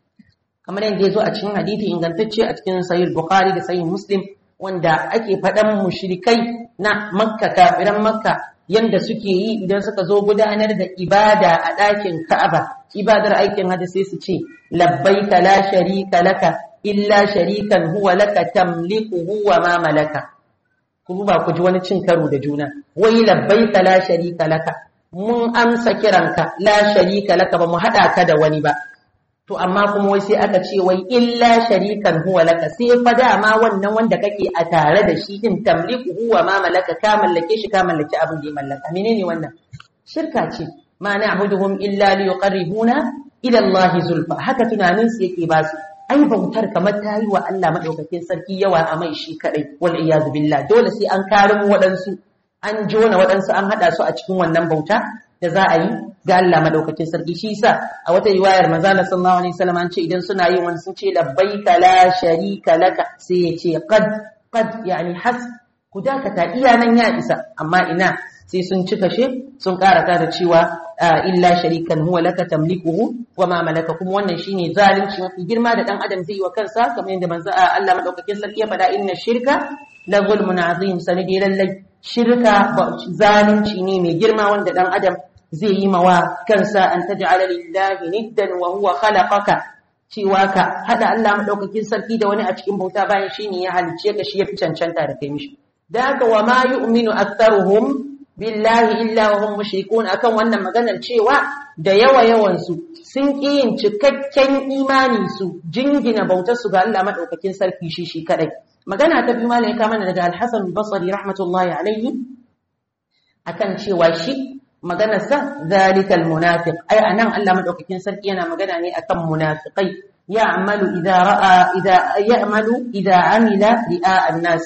kamar yadda ya zo a cikin hadithi ingantacce a cikin sahih bukhari da sahih muslim wanda ake faɗan mushrikai na makka kafiran makka yanda suke yi idan suka zo gudanar da ibada a ɗakin ka'aba ibadar aikin hajji sai su ce labbaika la sharika laka illa sharikan huwa laka tamlikuhu wa ma malaka ku ba ku ji wani cin karo da juna wai labbaika la sharika laka mun amsa kiranka la sharika laka ba mu hada ka da wani ba to amma kuma wai sai aka ce wai illa sharikan huwa laka sai fa dama wannan wanda kake a tare da shi din tamliku huwa ma malaka ka mallake shi ka mallaki abin da ya mallaka menene wannan shirka ce ma na'buduhum illa liqarribuna ila Allah zulfa haka tunanin su yake ba su ai bautar kamar ta yi wa Allah madaukakin sarki yawa a mai shi kadai wal iyad billah dole sai an karin waɗansu an jona waɗansu an haɗa su a cikin wannan bauta da za a yi ga Allah madaukakin sarki shi yasa a wata riwayar manzo Allah sallallahu alaihi wasallam an ce idan suna yin wani sun ce labbaika la sharika laka sai ya ce qad qad yani has ku dakata iya nan ya isa amma ina sai sun cika she sun karata da cewa illa sharikan huwa laka tamlikuhu wa ma malaka kuma wannan shine zalunci mafi girma da dan adam zai yi wa kansa kamar yadda manzo Allah madaukakin sarki ya faɗa inna shirka la zulmun azim sanadi lallai shirka zalunci ne mai girma wanda dan adam zai yi mawa kansa an taj'ala lillahi niddan wa huwa khalaqaka cewa ka hada Allah madaukakin sarki da wani a cikin bauta bayan shine ya halice ka shi yafi cancanta da kai mishi da haka wa ma yu'minu aktharuhum billahi illa wa hum mushrikun akan wannan maganar cewa da yawa yawan su sun ki yin cikakken imani su jingina bautar su ga Allah madaukakin sarki shi shi kadai magana ta biyu malai ka mana daga Al-Hasan al-Basri rahmatullahi alaihi akan cewa shi maganar sa zalikal munafiq ai anan Allah madaukakin sarki yana magana ne akan munafiqai ya'malu idza ra'a idza ya'malu idza amila ri'a an-nasi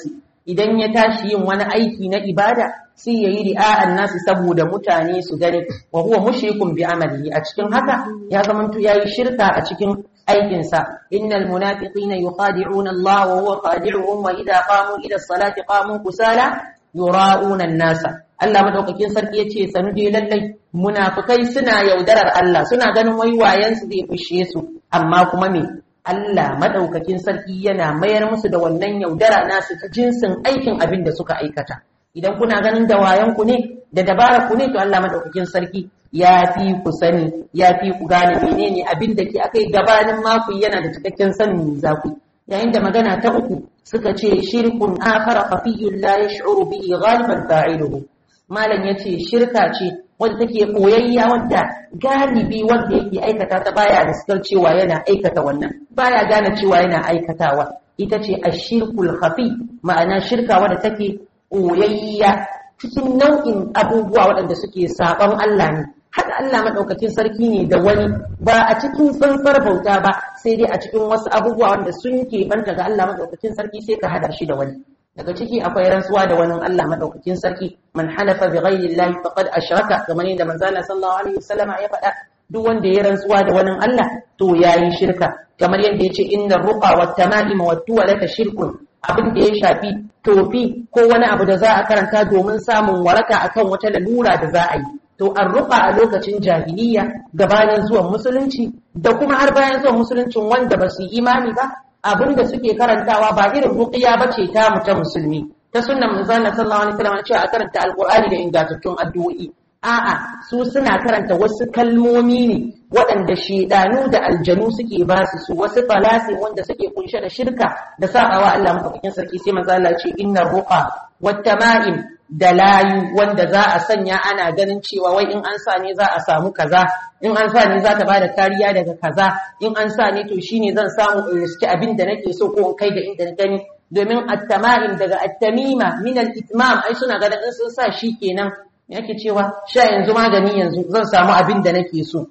idan ya tashi yin wani aiki na ibada sai ya yi ri'a'an nasu saboda mutane su gani wa huwa mushrikun bi amalihi a cikin haka ya zamanto yayi shirka a cikin aikinsa innal munafiqina yuqadi'una Allah wa huwa qadi'uhum wa idha qamu ila salati qamu kusala yura'una an-nasa Allah madaukakin sarki yace sanu dai lallai munafikai suna yaudarar Allah suna ganin wai wayansu zai fushe su amma kuma me Allah madaukakin sarki yana mayar musu da wannan yaudara nasu ta jinsin aikin abin da suka aikata idan kuna ganin da wayanku ne da dabarar ku ne to Allah madaukakin sarki ya fi ku sani ya fi ku gane menene abin da ke akai gabanin maku yana da cikakken sanin za ku yayin da magana ta uku suka ce shirkun akhara khafiyyun la yash'uru bihi ghaliban fa'iluhu malam yace shirka ce wanda take koyayya wanda galibi wanda yake aikata ta baya da cewa yana aikata wannan baya gane cewa yana aikatawa ita ce ashirkul khafi ma'ana shirka wanda take koyayya cikin nau'in abubuwa waɗanda suke saɓon Allah ne haka Allah maɗaukakin sarki ne da wani ba a cikin tsantsar bauta ba sai dai a cikin wasu abubuwa wanda sun banta ga Allah maɗaukakin sarki sai ka hada shi da wani daga ciki akwai rantsuwa da wani Allah maɗaukakin sarki man halafa bi ghairi Allah faqad ashraka kamar yadda manzo Allah sallallahu alaihi wasallama ya faɗa duk wanda ya rantsuwa da wani Allah to yayi shirka kamar yadda yace inna ruqa wat tama'im wat tuwalata shirkun abin da ya shafi tofi ko wani abu da za a karanta domin samun waraka akan wata lalura da za a yi to an rufa a lokacin jahiliya gabanin zuwan musulunci da kuma har bayan zuwan musuluncin wanda ba su imani ba abin da suke karantawa ba irin ruqiya ba ce ta ta musulmi ta sunnan manzon sallallahu alaihi wasallam cewa a karanta alqur'ani da ingantattun addu'o'i a'a su suna karanta wasu kalmomi ne waɗanda shedanu da aljanu suke ba su su wasu falasi wanda suke kunshe da shirka da sabawa Allah madaukakin sarki sai manzo Allah ce innar ruqa wat tama'im da layu wanda za a sanya ana ganin cewa wai in an sa ne za a samu kaza in an sa ne za ta bada kariya daga kaza in an sa ne to shine zan samu in riski abin da nake so ko in kai da inda na gani domin at-tama'im daga at-tamima min al-itmam ai suna ganin in sun sa shi kenan yake cewa sha yanzu magani yanzu zan samu abin da nake so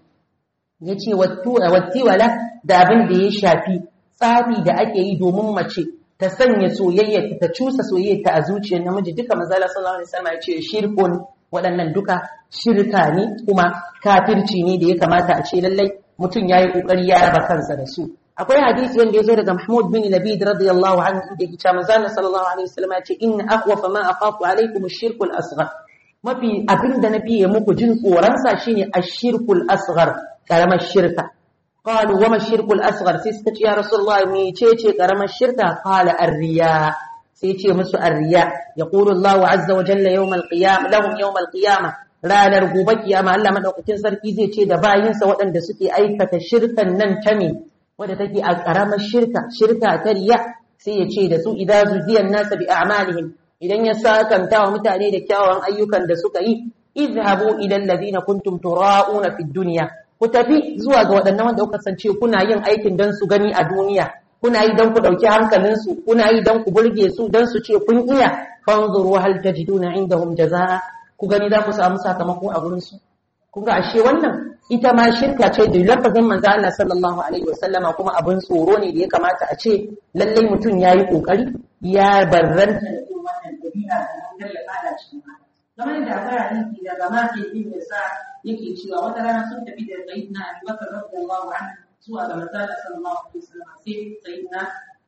yace wattiwala da abin da ya shafi tsafi da ake yi domin mace ta sanya soyayya ta cusa soyayya ta a zuciyar namiji duka manzala sallallahu alaihi wasallam ya ce shirkun waɗannan duka shirka ne kuma kafirci ne da ya kamata a ce lallai mutum yayi kokari ya raba kansa da su akwai hadisi wanda ya zo daga Mahmud bin Labid radiyallahu anhu inda yake cewa manzala sallallahu alaihi wasallam ya ce inna akhwafa ma akhafu alaikum ash-shirku al-asghar mafi abin da na fiye muku jin tsoronsa shine ashirkul asghar karamar shirka qalu wama shirkul asghar sai suka ce ya rasulullahi me ce ce karamar shirka qala arriya sai ce musu arriya yaqulu Allahu azza wa jalla yawm al-qiyam lahum yawm al-qiyamah ranar gobe kiyama Allah madaukakin sarki zai ce da bayinsa waɗanda suke aikata shirkan nan ta me wadda take a karamar shirka shirka ta riya sai ya ce da su idza zuziyan nasa bi a'malihim idan ya sakanta wa mutane da kyawawan ayyukan da suka yi izhabu ila alladhina kuntum tura'una fid dunya ku tafi zuwa ga waɗannan wanda kuka sance kuna yin aikin dan su gani a duniya kuna yi dan ku dauki hankalin su kuna yi dan ku burge su dan su ce kun iya fanzuru hal tajiduna indahum jazaa ku gani za ku samu sakamako a gurin su kun ga ashe wannan ita ma shirka ce da lafazin manzo Allah sallallahu alaihi wasallama kuma abin tsoro ne da ya kamata a ce lallai mutum yayi kokari ya barranta da irin wannan dabi'a da hankali ya fada cikin haka kamar yadda akwai hadisi daga Maki bin Yasa yake cewa wata rana sun tafi da Sayyidina Abu Bakar radiyallahu anhu zuwa ga manzo Allah sallallahu alaihi wasallam sai Sayyidina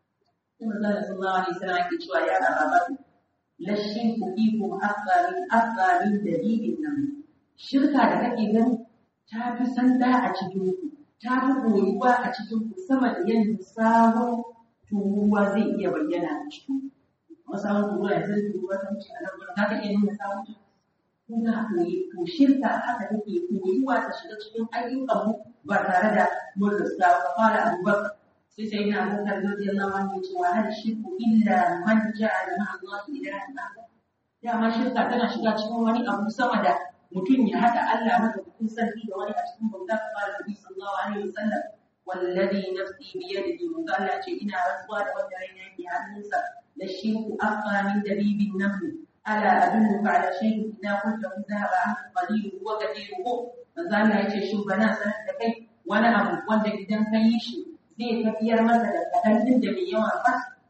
manzo Allah sallallahu alaihi wasallam yake cewa ya Abu lashin fikum afdalin afdalin dalilin nan shirka da kake gani ta fi sanda a cikin ku ta fi koyuwa a cikin ku sama da yadda sabon turuwa zai iya bayyana a cikin ku sabon turuwa ya zai turuwa ta wuce a nan gurin za ka iya nuna sabon ta kuna koyi to shirka haka take koyuwa ta shiga cikin ayyukan mu ba tare da mun rasa ba fara abubakar sai sai na abubakar radiyallahu anhu ya ce wa hal shirku illa man ja'ala ma'a Allah ilahan akhar dama shirka tana shiga cikin wani abu sama da mutum ya haɗa Allah madaukakin sarki da wani a cikin bauta kamar da Nabi sallallahu alaihi wasallam wallazi nafsi bi yadihi mun Allah ce ina rantsuwa da wanda raina yake hannunsa da shirku aqra min dabibin naml ala adulluka ala shay'in idza kunta dhahaba an qalil wa kathiruhu manzo Allah ya ce shin bana sanar da kai wani abu wanda idan ka yi shi zai tafiyar masa da kadan din da mai yawa ba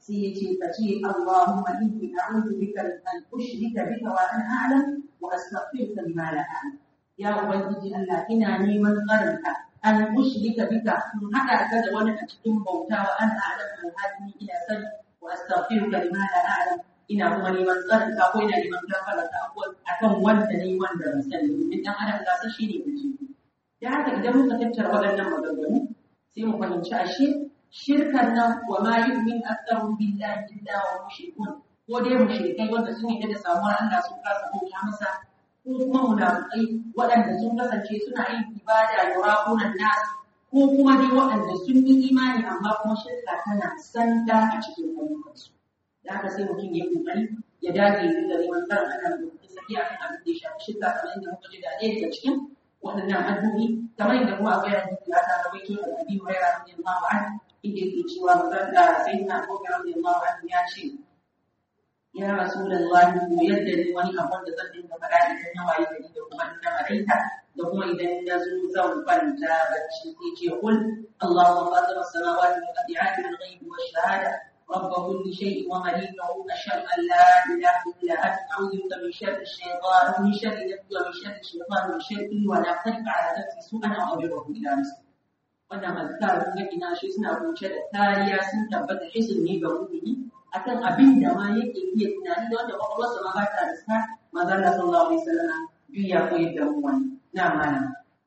sai ya ce ka ce Allahumma inni a'udhu bika an ushrika bika wa an a'lam wa astaghfiruka lima la a'lam ya ubangiji Allah ina neman tsarinka an ushrika bika in hada ka da wani a cikin bauta wa an a'lam alhadi ina sani wa astaghfiruka lima la a'lam ina kuma neman tsarinka ko ina neman gafara ta akan wanda ne wanda ban sani domin dan adam gasa shi ne kace da haka idan muka tattara waɗannan maganganu sai mu fahimci ashe shirkan nan wa ma yu'min aktharu billahi illa wa mushrikun ko dai mushrikai wanda sun yi da samuwar Allah sun kasa bauta masa ko kuma munafikai waɗanda sun kasance suna yin ibada yuraqunan nas ko kuma dai waɗanda sun yi imani amma kuma shirka tana sanda a cikin ayyukansu da haka sai mutum ya kokari ya dage ya dinga neman tsarin Allah da saki akan abin da ya shafi shirka kamar yadda muka ji da ɗaya daga cikin waɗannan addu'o'i kamar yadda kuma akwai hadisi da aka rawaito da Abi Hurairah radiyallahu anhu inda yake cewa manzon da sayyidina Abu Bakar radiyallahu anhu ya ce ya Rasulullahi ko yadda ni wani abun da zan dinga faɗa idan na waye gari da kuma ina maraita da kuma idan na zo zan kwanta bacci sai ce kul Allahumma fatir as-samawati wal ardi alim al-ghaibi wash-shahada رب كل شيء ومليكه أشهد أن لا إله إلا أنت أعوذ بك من شر الشيطان ومن شر نفسي ومن شر الشيطان ومن شر ولا تدفع على نفسي سوءا أو أجره إلى نفسي wannan azkar kun ga ina shi suna kunshe da kariya sun tabbata hisin ne ga mu'mini akan abin da ma yake iya tunani da wanda kwakwalwarsa ma ba ta riska manzon Allah sallallahu alaihi wasallam duk ya koyar da mu wani na mana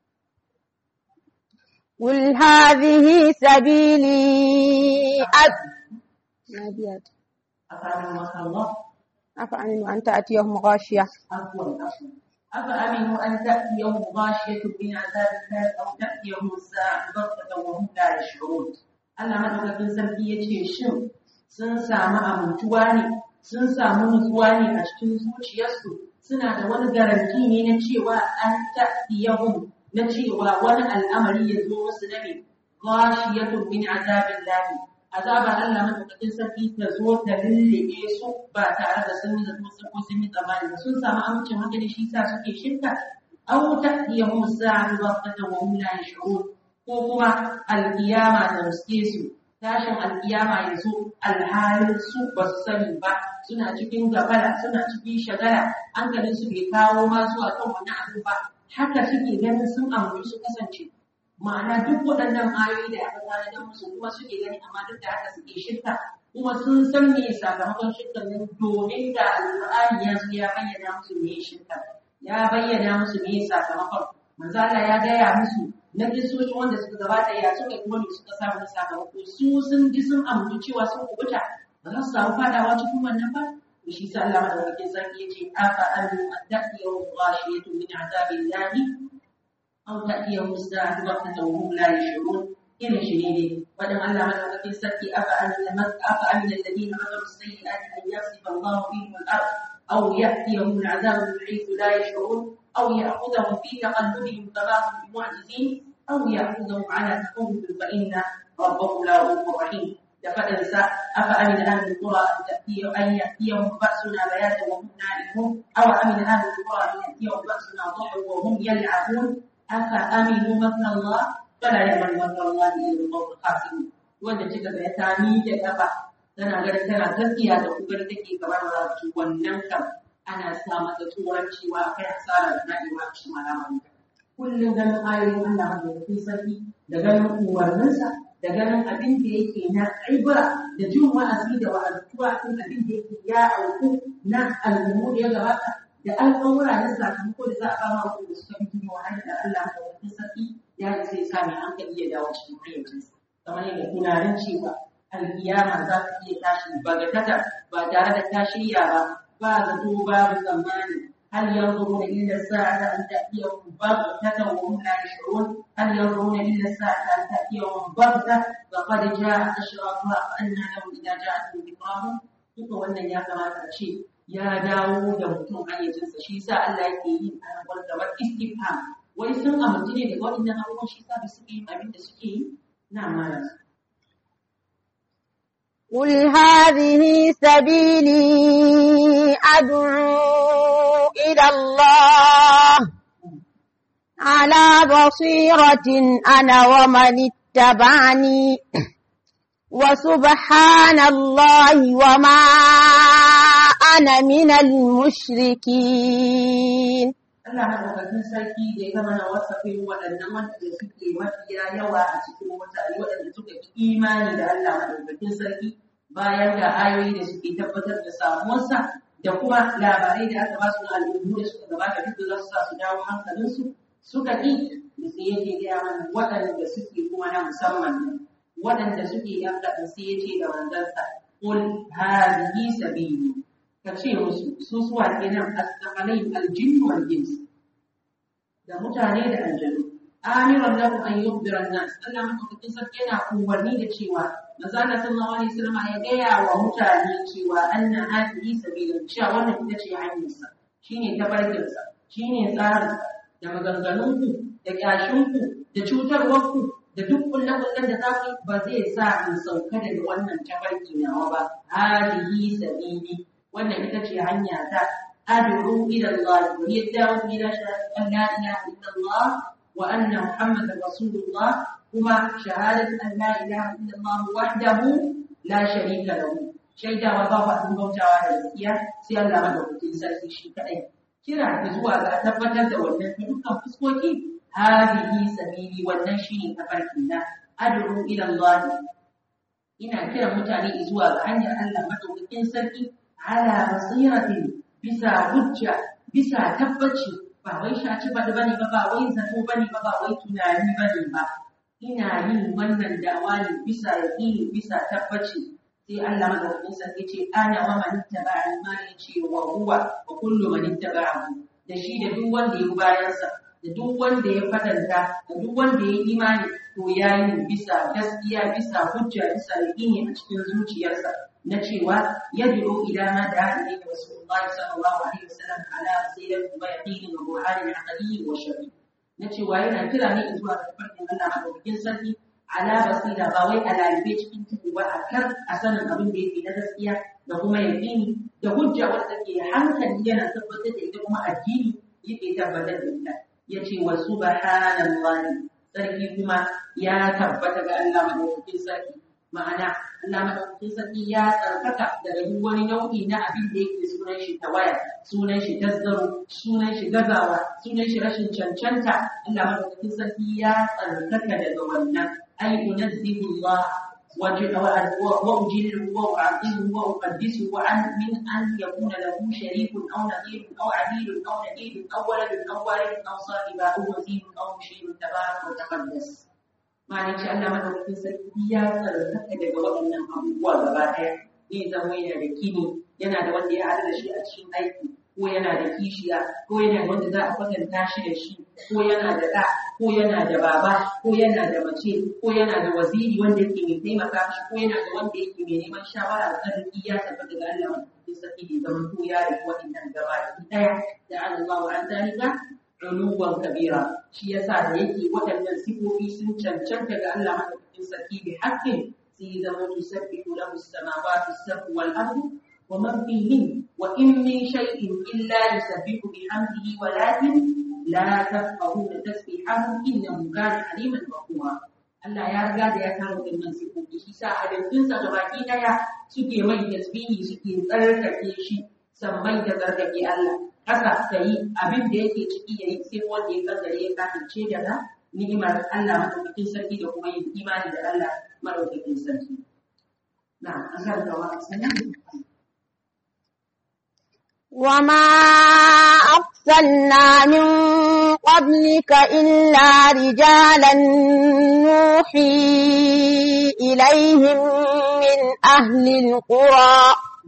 قل هذه سبيلي أد... أفعل ما الله أفأمن أن تأتيهم غاشية عفوا عفوا أفأمنوا أن تأتيهم غاشية من عذاب الله أو تأتيهم الساعة بغتة وهم لا يشعرون Allah madaukakin sarki ya ce shin sun samu amintuwa ne sun samu nutsuwa ne a cikin zuciyarsu suna da wani garanti ne na cewa an ta'tiyahum na cewa wani al'amari ya zo musu na ne ghashiyatun min azabin lahi azabar Allah madaukakin sarki ta zo ta lullube su ba tare da sun yi zato ko sun yi tsammani ba sun samu amincin hankali shi sa suke shirka aw ta'tiyahum sa'atu waqtan wa hum la yash'urun ko kuma alkiyama ta riske su tashin alkiyama ya zo alhalin su ba su sani ba suna cikin gabala suna cikin shagala hankalin su bai kawo ma zuwa kan wani abu ba haka suke ganin sun amince su kasance ma'ana duk waɗannan ayoyi da aka gane da musu kuma suke gani amma duk da haka suke shirka kuma sun san me sakamakon shirkan nan domin da alƙur'ani ya zo ya bayyana musu me shirka ya bayyana musu me sakamakon manzo Allah ya gaya musu na kisoshi wanda suka gabata ya suka kuma ne suka samu na sakamako su sun ji sun amince cewa sun kubuta ba za su samu fadawa cikin wannan ba shi sa Allah madaukakin sarki yace afa anu an ta'tiyahu ghashiyatun min azabillahi أو تأتيهم الساعة بغتة وهم لا يشعرون إلى شديد ودم الله من في السبت أفأمن أفأمن الذين عملوا السيئات أن يخسف الله بهم الأرض أو يأتيهم العذاب من حيث لا يشعرون أو يأخذهم في تقلبهم كما هم بمعجزين أو يأخذهم على تخوف فإن ربهم لا رؤوف رحيم لفدرس أفأمن أهل القرى أن تأتي أن يأتيهم بأسنا بياتا وهم نائمون أو أمن أهل القرى أن يأتيهم بأسنا ضحى وهم يلعبون أفأمنوا مكر الله فلا يأمن مكر الله إلا القوم الخاسرون wanda kika ga ta miƙe kafa tana ganin tana gaskiya da kubar take gaban rabu wannan kam ana sa mata tsoron cewa akai hasara da nadewa a cikin al'amarin kullum ganin ayoyin Allah madaukakin sarki da ganin umarninsa da ganin abin da yake na aibura da jin wa'azi da wa'azuwa kan abin da yake ya auku na al'ummu da ya gabata da alƙawura na sakamako da za a ba wa da suka fi jini wahala da Allah da wani sarki ya isa ya sa mai hankali ya dawo cikin hayyacinsa kamar yadda tunanin cewa alkiyama za ta iya tashi bagatata ba tare da ta shirya ba ba zato babu tsammani هل ينظرون إلا الساعة أن تأتيهم بغتة وهم لا يشعرون هل ينظرون إلا الساعة أن تأتيهم بغتة فقد جاء أشراطها فأنى لهم إذا جاءتهم ذكراهم duka wannan ya kamata a ce ya dawo da mutum hayyacinsa shi sa Allah yake yi a nan kamar istifham wai sun amince ne daga waɗannan abubuwan shi sa suke yin abin da suke yi na mara قل هذه سبيلي أدعو إلى الله على بصيرة أنا ومن اتبعني وسبحان الله وما أنا من المشركين Allah madaukakin sarki da ya gama na wasafin waɗannan wanda suke mafiya yawa a cikin mutane waɗanda suka fi imani da Allah madaukakin sarki bayan da ayoyi da suke tabbatar da samuwarsa da kuma labarai da aka ba su na al'ummu da suka gabata duk da za su sa su dawo hankalinsu suka ƙi da sai yake gaya mana waɗanda suke kuma na musamman ne waɗanda suke yan kaɗan sai ya ce da manzansa qul hadhihi sabili ka ce musu su suwa kenan asqalai aljin wal ins da mutane da aljanu amiran lahum an yukhbira an-nas Allah madaukakin sarki yana umarni da cewa manzo Allah sallallahu alaihi wasallam ya gaya wa mutane cewa anna hadhihi sabilun cewa wannan ita ce hanyarsa shine tabarkinsa shine tsarinsa da maganganunku da kyashinku da cutarwarku da duk kullakullan da za ku ba zai sa in sauka daga wannan tabarki nawa ba hadihi sabili wannan ita ce hanya ta ad'u ila Allah wa yad'u ila shahadati an la ilaha illa Allah wa anna muhammadar rasulullah kuma shahadatu an la ilaha illa Allah wahdahu la sharika lahu shaidawa babu abin bautawa da gaskiya sai Allah madaukakin sarki shi kadai kira da zuwa ga tabbatar da wannan ta dukkan fuskoki hadihi sabili wannan shine tafarkin na ad'u ila Allah ina kiran mutane zuwa ga hanyar Allah madaukakin sarki ala basiratin bisa hujja bisa tabbaci ba wai shaci ba bane ba ba wai zato bane ba ba wai tunani bane ba ina yin wannan dawa ne bisa yaqini bisa tabbaci sai Allah madaukakin sarki ce ana wa man ittaba'ani ma yace wa huwa wa kullu man ittaba'ahu da shi da duk wanda ya bayan sa da duk wanda ya fadanta da duk wanda ya imani to yayi bisa gaskiya bisa hujja bisa yaqini a cikin zuciyarsa na cewa yad'u ila ma da'a ilayhi rasulullahi sallallahu alaihi wasallam ala basiratin wa yaqinin wa burhanin aqliyyin wa shar'i na cewa yana kira ne zuwa ga farkin Allah madaukakin sarki ala basira ba wai a lalibe cikin tuku ba a kar a sanin abin da yake na gaskiya da kuma yaƙini da hujja wadda take hankali yana tabbatar da ita kuma addini yake tabbatar da ita yace wa subhanallahi sarki kuma ya tabbata ga Allah madaukakin sarki ma'ana Allah madaukakin sarki ya tsarkaka daga duk wani nau'i na abin da yake sunan shi tawaya sunan shi tasgaro sunan shi gazawa sunan shi rashin cancanta Allah madaukakin sarki ya tsarkaka daga wannan أي أنزه الله وأجله وأعظمه وأقدسه عن من أن يكون له شريك أو نظير أو عديل أو نبيل أو ولد أو والد أو صاحب أو وزير أو مشير تبارك وتقدس ما نشاء الله من وكين سرقيا سرقك daga waɗannan abubuwa gaba ɗaya ne zama yana da kini yana da wanda ya haɗu da shi a cikin aiki ko yana da kishiya ko yana da wanda za a kwatanta shi da shi ko yana da ɗa ko yana da baba ko yana da mace ko yana da waziri wanda yake mai taimaka shi ko yana da wanda yake mai neman shawara da arziki ya tabbata ga Allah wanda ke saki da zaman to ya rufe waɗannan gaba ɗaya da Allah wa an zalika uluwan kabira shi yasa da yake waɗannan sifofi sun cancanta ga Allah madaukakin sarki bi haƙƙin sai zama tusabbihu lahu as-samawati as-sab'u wal ardu ومن فيهن وإن من شيء إلا يسبح بحمده ولكن لا تفقهون تسبيحهم إنه كان حليما غفورا Allah ya riga da ya kama wannan sifofi shi sa halittunsa da baki daya suke mai tasbihi suke tsarkake shi sammai da tsarkake Allah haka ta yi abin da yake ciki ya yi sai wanda ya kankare ya kafirce daga ni'imar Allah madaukakin sarki da kuma yin imani da Allah madaukakin sarki na an karanta wa sanin وما أرسلنا من قبلك إلا رجالا نوحي إليهم من أهل القرى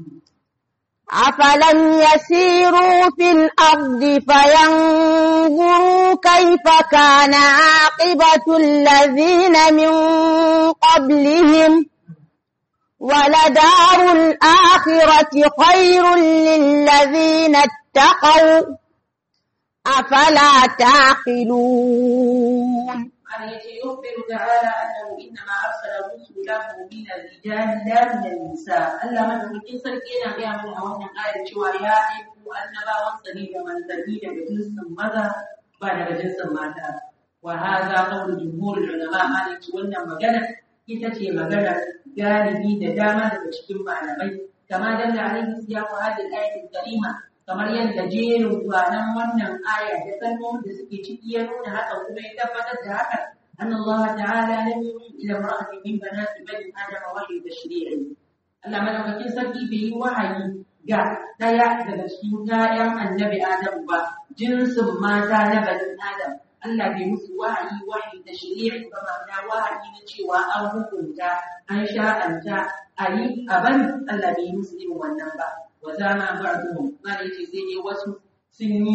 أفلم يسيروا في الأرض فينظروا كيف كان عاقبة الذين من قبلهم ولدار الآخرة خير للذين اتقوا أفلا تعقلون التي يخبر تعالى أنه إنما أرسل رسله من الرجال لا من النساء ألا من ممكن سركينا بها من أولا آية شوى يا أيها أنبا وصلي من سبيل بجنس ماذا بعد بجنس ماذا وهذا قول جمهور العلماء مالك وأن مجنة ita ce maganar galibi da dama daga cikin malamai kama dalla alaihi siyaqu hadhihi al-ayati karima kamar yadda jerin gwanan wannan aya da kalmomin da suke ciki ya nuna haka kuma ya tabbatar da haka أن الله تعالى لم يوحي إلى امرأة من بنات بني آدم وحي تشريعي Allah madaukakin sarki bai yi wahayi ga ɗaya daga cikin ƴaƴan annabi Adam ba jinsin mata na bani Adam Allah bai musu wahayi wahayi da shari'a ba ma'ana wahayi na cewa an hukunta an sha'anta a yi a bari Allah bai musu irin wannan ba wa zama ba'duhum ma da yace sai dai wasu sun yi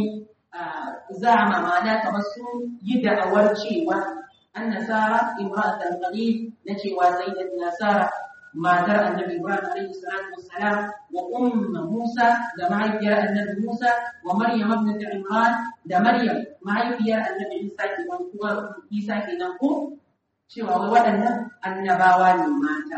zama ma'ana kamar sun yi da'awar cewa an nasara imra'atul qalil na cewa sayyidat nasara matar annabi Ibrahim alaihi salatu wassalam wa umma Musa da mahaifiyar annabi Musa wa Maryam ibnat Imran da Maryam mahaifiyar annabi Isa kenan kuma Isa kenan ko cewa wai waɗannan annabawa ne mata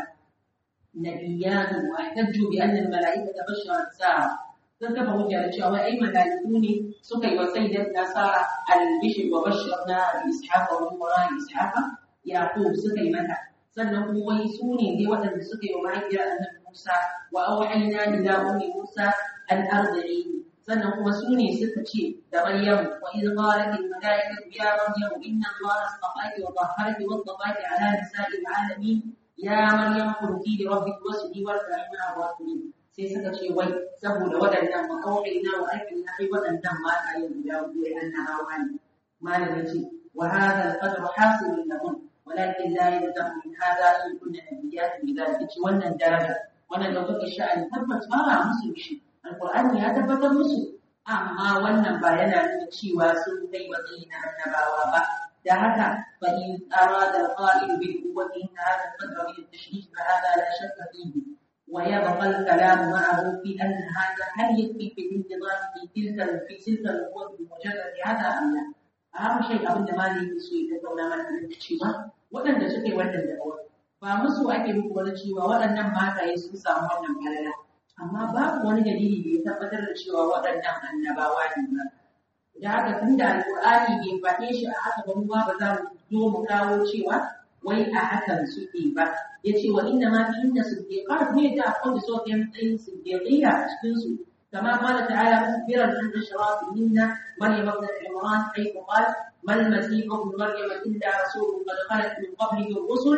nabiyyan wa tajju bi anna al-mala'ikata basharat sa'a sun kafa hujja da cewa ai mala'iku ne suka yi wa sayyidat nasara al-bishr wa basharna bi ishaqa wa umma ishaqa yaqub suka yi mata sannan kuma wai su ne dai waɗanda suka yi wa mahaifiyar annabi Musa wa auhayna ila ummi Musa an arda'i sannan kuma su ne suka ce da Maryam wa idh qalat al malaikatu ya Maryam inna Allah astafaki wa tahharaki wa astafaki ala nisa'i alamin ya Maryam kunti li rabbiki wasjudi warka'i ma'a raki'in sai suka ce wai saboda waɗannan wa auhayna wa aikina ai waɗannan mata yin guda biyu annabawa ne malamin ce wa hadha al-qadru hasilun lahum ولكن لا يلزم من هذا ان كنا نبيات بذلك wannan daraja wannan daukar sha'ani tabbas ba musu shi alqur'ani ya tabbatar musu amma wannan ba yana nuna cewa sun kai matsayi na annabawa ba da haka fa in arada al-qa'il bil quwwati in hada al-qadra min at-tashrih fa hada la shakka fihi ويبقى الكلام معه في أن هذا هل يكفي في الانتظار في تلك في تلك القوة بمجرد هذا أم لا؟ أهم شيء أبدا ما لي يسوي تقول ما cewa waɗanda suke wannan da'awar ba musu ake muku wani cewa waɗannan mataye sun samu wannan falala amma babu wani dalili da ya tabbatar da cewa waɗannan annabawa ne ba da haka tun da alƙur'ani bai faɗe shi a haka ba mu ba za mu zo mu kawo cewa wai a hakan suke ba ya ce wa inna ma fi inda siddiqat ne da akwai da suke matsayin siddiqiyya a cikin su كما قال تعالى مخبرا عن اشراف منا مريم ابنة عمران حيث قال ما المسيح ابن مريم الا رسول قد خلت من قبله الرسل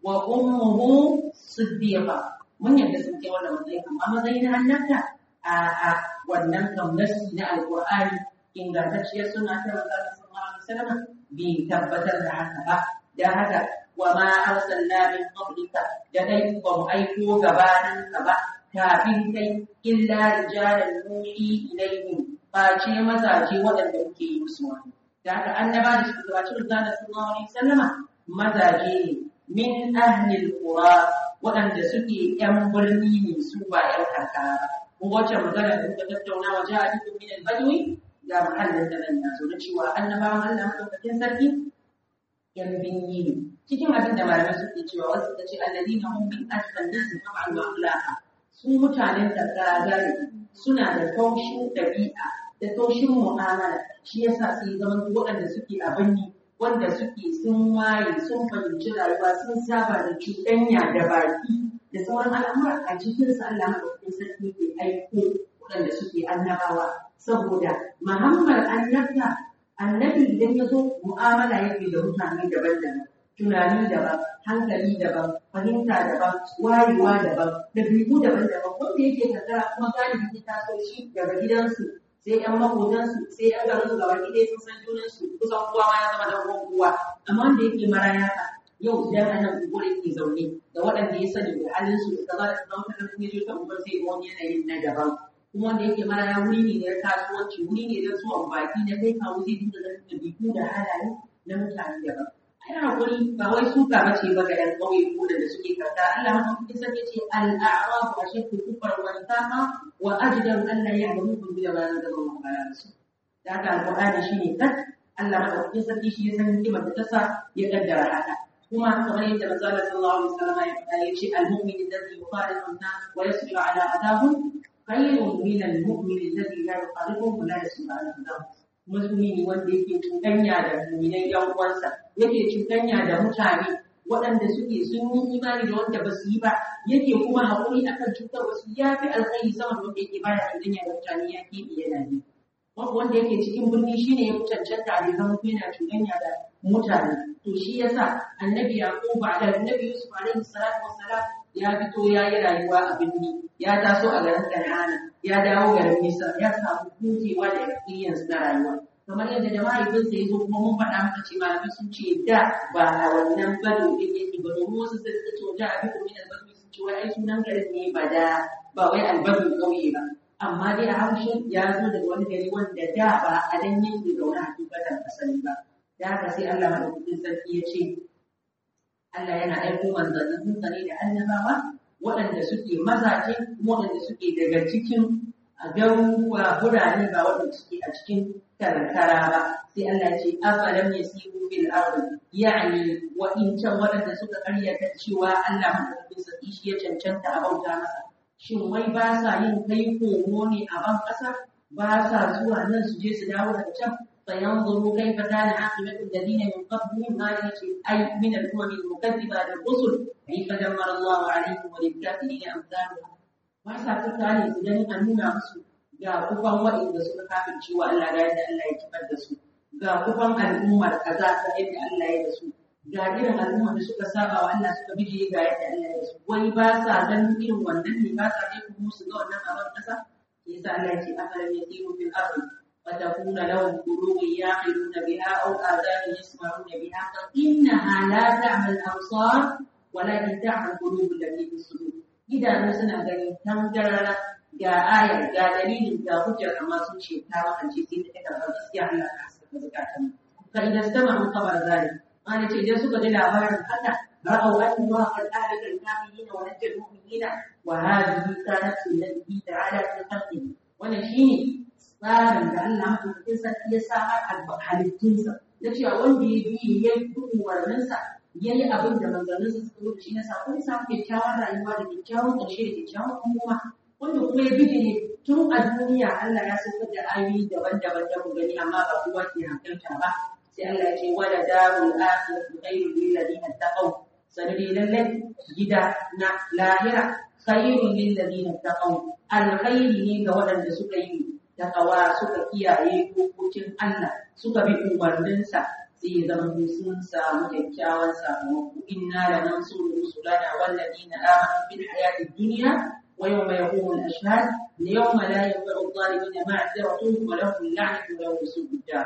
وامه صديقه من yadda sun kai wannan matsayi amma matsayin annabta a wannan gamnasi na alqur'ani ingantacciyar suna ta manzo sallallahu alaihi wasallam bai tabbatar da haka ba da haka wa ma arsalna min qablika da dai ba mu aiko gabanin ka ba kafin kai illa rijalan nuhi ilaihim face mazaje waɗanda muke yi musu wani da haka annaba da suka gabaci manzo sallallahu alaihi wasallama mazaje ne min ahlil qura waɗanda suke yan birni ne su ba yan karkara ba kun wacce magana da muka tattauna wa ja'alukum min al-badwi ga mahallin da nan yazo da cewa annabawan Allah madaukakin sarki yan binni ne cikin abin da malamai suke cewa wasu suka ce alladina hum min asfal nas tab'an wa akhlaqa su mutanen karkara gari suna da taushin ɗabi'a da taushin mu'amala shi yasa sai zaman waɗanda suke a birni wanda suke sun waye sun fahimci rayuwa sun saba da cuɗanya da baki da sauran al'amura a cikin sa Allah madaukakin sarki ke aiko waɗanda suke annabawa saboda muhammad annabta annabi idan ya zo mu'amala yake da mutane daban-daban tunani daban hankali daban fahimta daban wayewa daban dabi'u daban-daban wanda yake kankara kuma galibi ta taso shi daga gidansu sai yan makotansu sai yan garin su gaba ɗaya sun san junansu kusan kowa ma ya zama dan uwan kowa amma wanda yake maraya ka yau idan a nan unguwar yake zaune da waɗanda ya sani da halin su da kaza da kaza wata kan ya ta unguwar sai ga wani yanayin na daban kuma wanda yake maraya wuri ne na kasuwanci wuri ne na zuwan baki na kai kawo zai dinga ganin ɗabi'u da halaye na mutane daban ai hakuri ba wai suka bace ba ga 'yan ƙauye ko da suke karta Allah madaukakin sarki ce al-a'rafu ashaddu kufran wa nifaqa wa ajdaru an la ya'lamu bi ma anzala Allah ala rasul da haka alqur'ani shine kat Allah madaukakin sarki shi ya san hikimar da ta sa ya kaddara haka kuma kamar yadda manzo Allah sallallahu alaihi wasallam ya faɗa ya ce al-mu'min alladhi yuqalidu an-nas wa yasbiru ala adahum khayrun min al-mu'min alladhi la yuqalidu wa la yasbiru ala adahum musulmi wanda yake cuɗanya da muminai yan uwansa yake cuɗanya da mutane waɗanda suke sun yi imani da wanda ba su yi ba yake kuma haƙuri akan cutar wasu ya fi alkhairi sama da wanda yake baya cuɗanya da mutane ya keɓe yana yi wanda yake cikin birni shine ya fi cancanta da zama yana cuɗanya da mutane to shi yasa annabi yaqub da annabi yusuf alaihi salatu wassalam ya fito ya yi rayuwa a birni ya taso a garin kan'ana ya dawo garin misra ya samu hutewa da experience na rayuwa kamar yadda da mahaifinsa ya zo kuma mun faɗa maka ce malamai sun ce da ba a wannan bado din yake ba domin wasu sai suka ce wajen abin kuma da bado sun ce wai ai sunan garin ne ba da ba wai albadu ƙauye ba amma dai a haushin ya zo daga wani gari wanda da ba a dan yake zaune a hakikatan asali ba da haka sai Allah madaukakin sarki ya ce Allah yana aiko manzannin sa ne da annabawa waɗanda suke mazaje kuma waɗanda suke daga cikin garuruwa birane ba waɗanda suke a cikin karkara ba sai Allah ya ce afalam yasiru fil ardi yani wa in can waɗanda suka karyata cewa Allah madaukakin sarki shi ya cancanta a bauta masa shin wai ba sa yin kai komo ne a ban ƙasa ba sa zuwa nan su je su dawo daga can فينظروا كيف كان عاقبة الذين من قبلهم هذه أي من الأمم المكذبة للرسل كيف دمر الله عليهم وللكافرين أمثالها وعسى تكالي سجن أن نuna musu ga kufan waɗanda suka kafin cewa Allah ga yadda Allah ya kifar da su ga kufan al'ummar kaza ga yadda Allah ya da su ga irin al'ummar da suka saba wa Allah suka bije ga yadda Allah ya da su wai ba sa ganin irin wannan ne ba sa dai kuma su ga wannan abin kasa yasa Allah ya ce afalam yasiru fil ardi فتكون لهم قلوب يعقلون بها أو آذان يسمعون بها فإنها لا تعمى الأبصار ولكن تعمى القلوب التي في الصدور إذا نسنا غني تنجرنا ga ayar ga dalilin ga hujjar amma sun ce ta makance sai ta kada ba gaskiya Allah ka saka zakatan fa idan sama mun kabar zali ana ce idan suka ji labarin haka ra'au an ma qad ahlaka al-kafirin wa najjal mu'minina wa hadhihi kanat sunnati ta'ala fi khalqihi wannan shine tsarin da Allah maɗaukakin sarki ya samar a halittunsa na cewa wanda ya bi ya yi umarninsa ya yi abin da manzanninsa suka zo da shi na sako ya samu kyakkyawan rayuwa da kyakkyawan ƙarshe da kyakkyawan kuma wanda kuma ya bi ne tun a duniya Allah ya saukar da ayoyi daban-daban da mu gani amma ba kowa ke hankalta ba sai Allah ya ce wala darul akhiratu khairul lil ladina taqaw sanadi lallai gida na lahira khairul lil ladina taqaw alkhairi ne ga waɗanda suka yi takawa suka kiyaye dokokin Allah suka bi umarninsa sai zama sun samu kyakkyawan sakamako inna la nansuru rusulana wal ladina amanu fil hayatid dunya wa yawma yaqumul ashhad yawma la yanfa'u adh-dhalimina ma'dziratuhum wa lahum la'natu wa lahum su'ud dar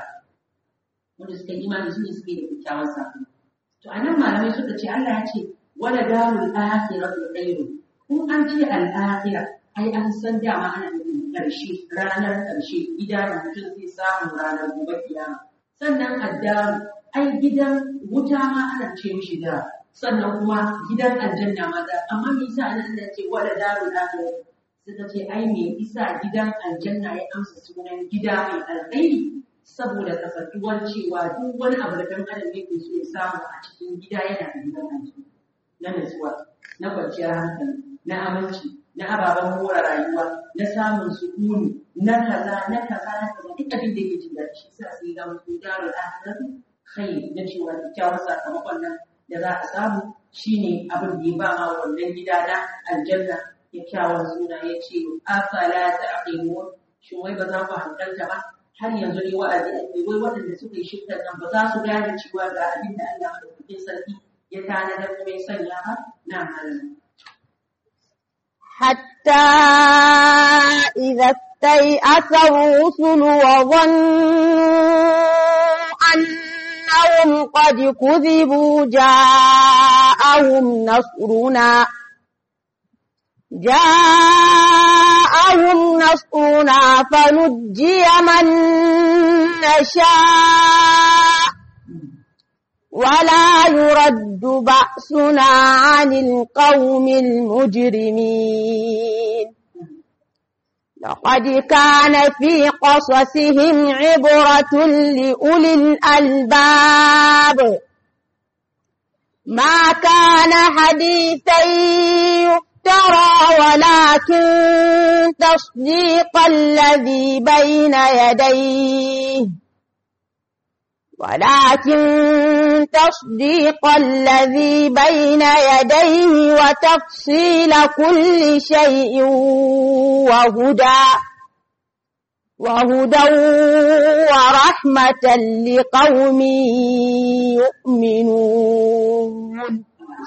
wanda suka yi imani su ne suke da kyakkyawan sakamako to anan malamai suka ce Allah ya ce wala darul akhiratu khairun kun an ce al-akhirah ai an san dama ana nufin ƙarshe ranar ƙarshe gida da mutum zai samu ranar gobe kiyama sannan addaru ai gidan wuta ma ana ce mishi da sannan kuma gidan aljanna ma da amma me yasa ana ana ce wala daru akhirah suka ce ai me yasa gidan aljanna ya amsa sunan gida mai alkhairi saboda kasantuwar cewa duk wani abu da ɗan adam yake so ya samu a cikin gida yana da gidan aljanna na nutsuwa na kwanciyar hankali na aminci na ababen more rayuwa na samun sukuni na kaza na kaza na kaza duk abin da yake jin daɗi shi sa sai ga mutum darul akhirati khair na cewa kyakkyawar sakamakon nan da za a samu shine abin da ya ba ma wannan gida na aljanna kyakkyawan suna ya ce afala ta'qimun shin wai ba za ku hankalta ba har yanzu ne wa'azi ake wai waɗanda suka yi shirkar nan ba za su gane cewa ga abin da Allah madaukakin sarki ya tanadar kuma ya sanya ba na halin حتى إذا استيأس الرسل وظنوا أنهم قد كذبوا جاءهم نصرنا جاءهم نصرنا فنجي من نشاء ولا يرد بأسنا عن القوم المجرمين لقد كان في قصصهم عبرة لأولي الألباب ما كان حديثا يفترى ولكن تصديق الذي بين يديه ولكن تصديق الذي بين يديه وتفصيل كل شيء وهدى وهدى ورحمة لقوم يؤمنون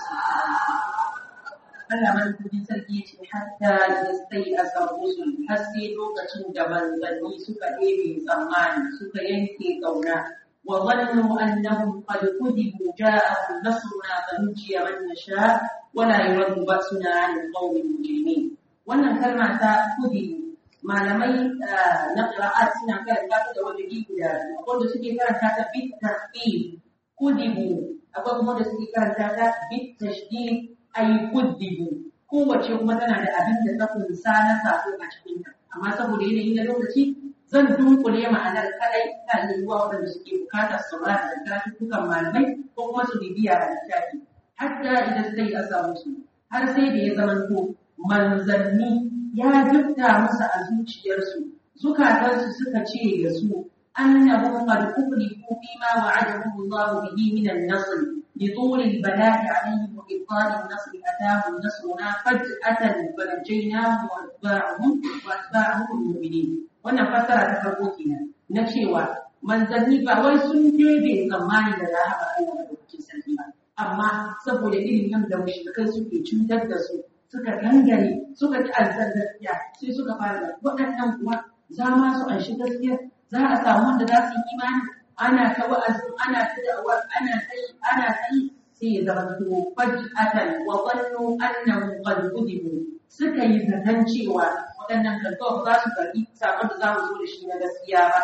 Allah madaukakin sarki ya ce hatta yastai asar rusul har sai lokacin da manzanni suka ɗebe tsammani suka yanke ƙauna wa zannu annahum qad kudibu ja'ahum nasruna fa nujiya man nasha wa la yuraddu ba'suna 'an al-qawmi mujrimin wannan kalma ta kudibu malamai na qira'at suna karanta ta da wani guda wanda suke karanta ta bit tartib kudibu akwai kuma da suke karanta ta bit tashdid ay kudibu kowace kuma tana da abin da ta kunsa na sako a cikin ta amma saboda yanayin na lokaci zan dunkule ma'anar kadai ta yiwuwa waɗanda suke bukatar saurara da karatuttukan malamai ko kuma su bibiya a littafi hatta idan sai a samu su har sai da ya zamanto manzanni ya dukta musu a zuciyarsu zukatansu suka ce da su annahum qad ukhliqu bima wa'adahum Allah bihi min an-nasr لطول البلاء عليهم وإبطال النصر أتاهم نصرنا فجأة فنجيناهم وأتباعهم وأتباعهم المؤمنين wannan fassara ta farko kenan na cewa manzanni ba wai sun debe tsammani da rahama Allah da cikin sarki ba amma saboda irin nan da mushrikai suke cutar da su suka dangane suka ci alzar gaskiya sai suka fara da waɗannan kuwa za ma su anshi gaskiya za a samu wanda za su yi imani ana ta wa'azin ana ta da'awar ana ta yi ana ta yi sai ya zama to faj'atan wa dhannu annahum qad kudibu suka yi zaton cewa waɗannan kankawa za su karɓi sakon da za mu zo da shi na gaskiya ba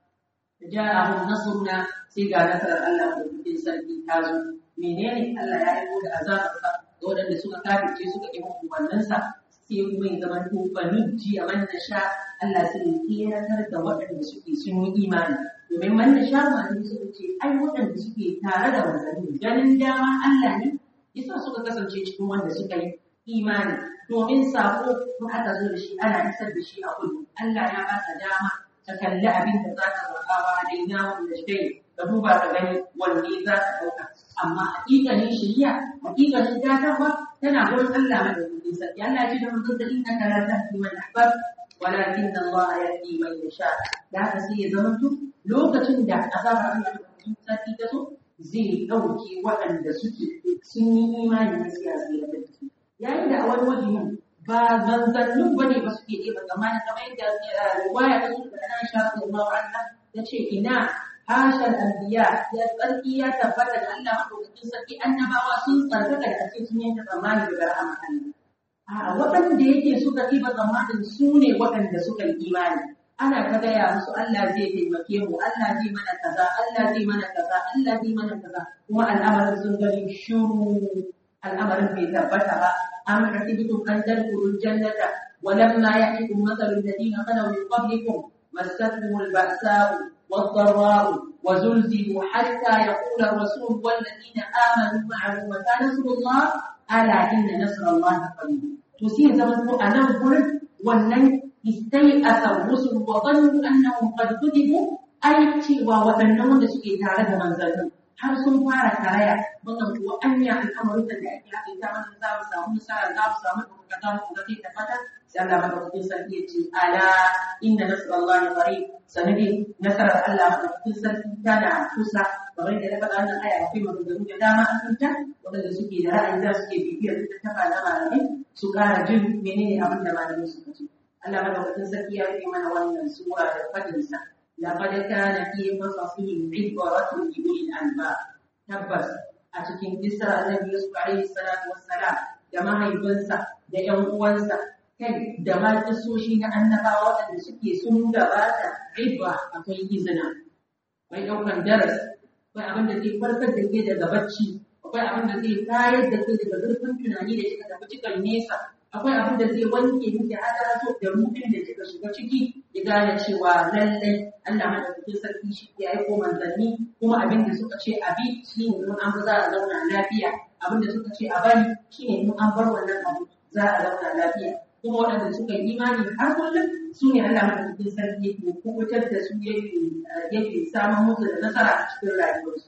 ja'ahum nasruna sai ga nasarar Allah da cikin sarki ta zo menene Allah ya aiko da azabarsa ga waɗanda suka kafirce suka ƙi hukumanninsa sai kuma ya zama to bani ji a man sha Allah sai ya keratar da waɗanda suke sun yi imani domin man sha malamai suka ce ai waɗanda suke tare da manzanni ganin dama Allah ne yasa suka kasance cikin wanda suka yi imani domin sako in aka zo da shi ana isar da shi a kudu Allah ya ba ta dama ta kalli abin da za ta zaɓa wa daina wanda shi ka duba ka gani wanne za ta ɗauka amma hakikalin shari'a hakikalin datarwa tana gurin Allah madaukakin sarki Allah ya ce da manzon da inna ka la tahdi man ahbab walakin Allah yahdi man yasha da haka sai ya zama to lokacin da azabar Allah madaukakin sarki ta zo zai ɗauke waɗanda suke sun yi imani na siyasa da tafi yayin da a wani wajen ba zanzannin ba ne ba suke ɗeba tsammanin kamar yadda riwaya ta zuwa da Aisha radiyallahu anha ta ce ina hashar anbiya ya tsarki ya tabbata da Allah madaukakin sarki annabawa sun tsarkaka da ake sun yanke tsammani daga rahama Allah a waɗanda yake suka ɗiba tsammanin su ne waɗanda suka yi imani ana ta gaya musu Allah zai taimake mu Allah zai mana kaza Allah zai mana kaza Allah zai mana kaza kuma al'amarin sun gani shuru al'amarin bai tabbata ba am hasibtum an tadkhulul jannata ولما يأتكم مثل الذين خلوا من قبلكم مستهم البأساء والضراء وزلزلوا حتى يقول الرسول والذين آمنوا معه متى نصر الله ألا إن نصر الله قريب تسير زمن أنا أقول ولن استيأس الرسل وظنوا أنهم قد كذبوا أي cewa waɗannan wanda suke tare da manzannin har sun fara karaya wannan kuwa anya al'amarin da ake haɗe ta mana za mu samu nasara za mu samu ɗaukaka za mu ga ta fata sai Allah madaukakin sarki ya ce ala inna nasrallahi qarib sanadi nasarar Allah madaukakin sarki tana kusa kamar da ya faɗa wannan aya akwai maganganu da dama a kanta waɗanda suke da ra'ayi za su ke bibiyar littattafa na malamai su ƙara jin menene abin da malamai suka ce Allah madaukakin sarki ya rufe mana wannan sura da faɗinsa لقد كان في قصصهم عبرة لأولي الألباب tabbas a cikin kisar annabi Yusuf alaihi salatu wassalam da mahaifinsa da ƴan uwansa kai da ma kisoshi na annabawa waɗanda suke sun gabata ibra akwai izina akwai ɗaukan darasi akwai abin da zai farkar da ke daga bacci akwai abin da zai kayar da ke daga zurfin tunani da kika tafi cikin nesa akwai abin da zai wanke miki hadarato da rufin da kika shiga ciki ya gane cewa lallai Allah madaukakin sarki shi ya aiko manzanni kuma abin da suka ce a bi shi ne in an bi za a zauna lafiya abin da suka ce a bari shi ne in an bar wannan abu za a zauna lafiya kuma waɗanda suka yi imani har kullum su ne Allah madaukakin sarki yake kubutar da su yake yake samun musu da nasara a cikin rayuwarsu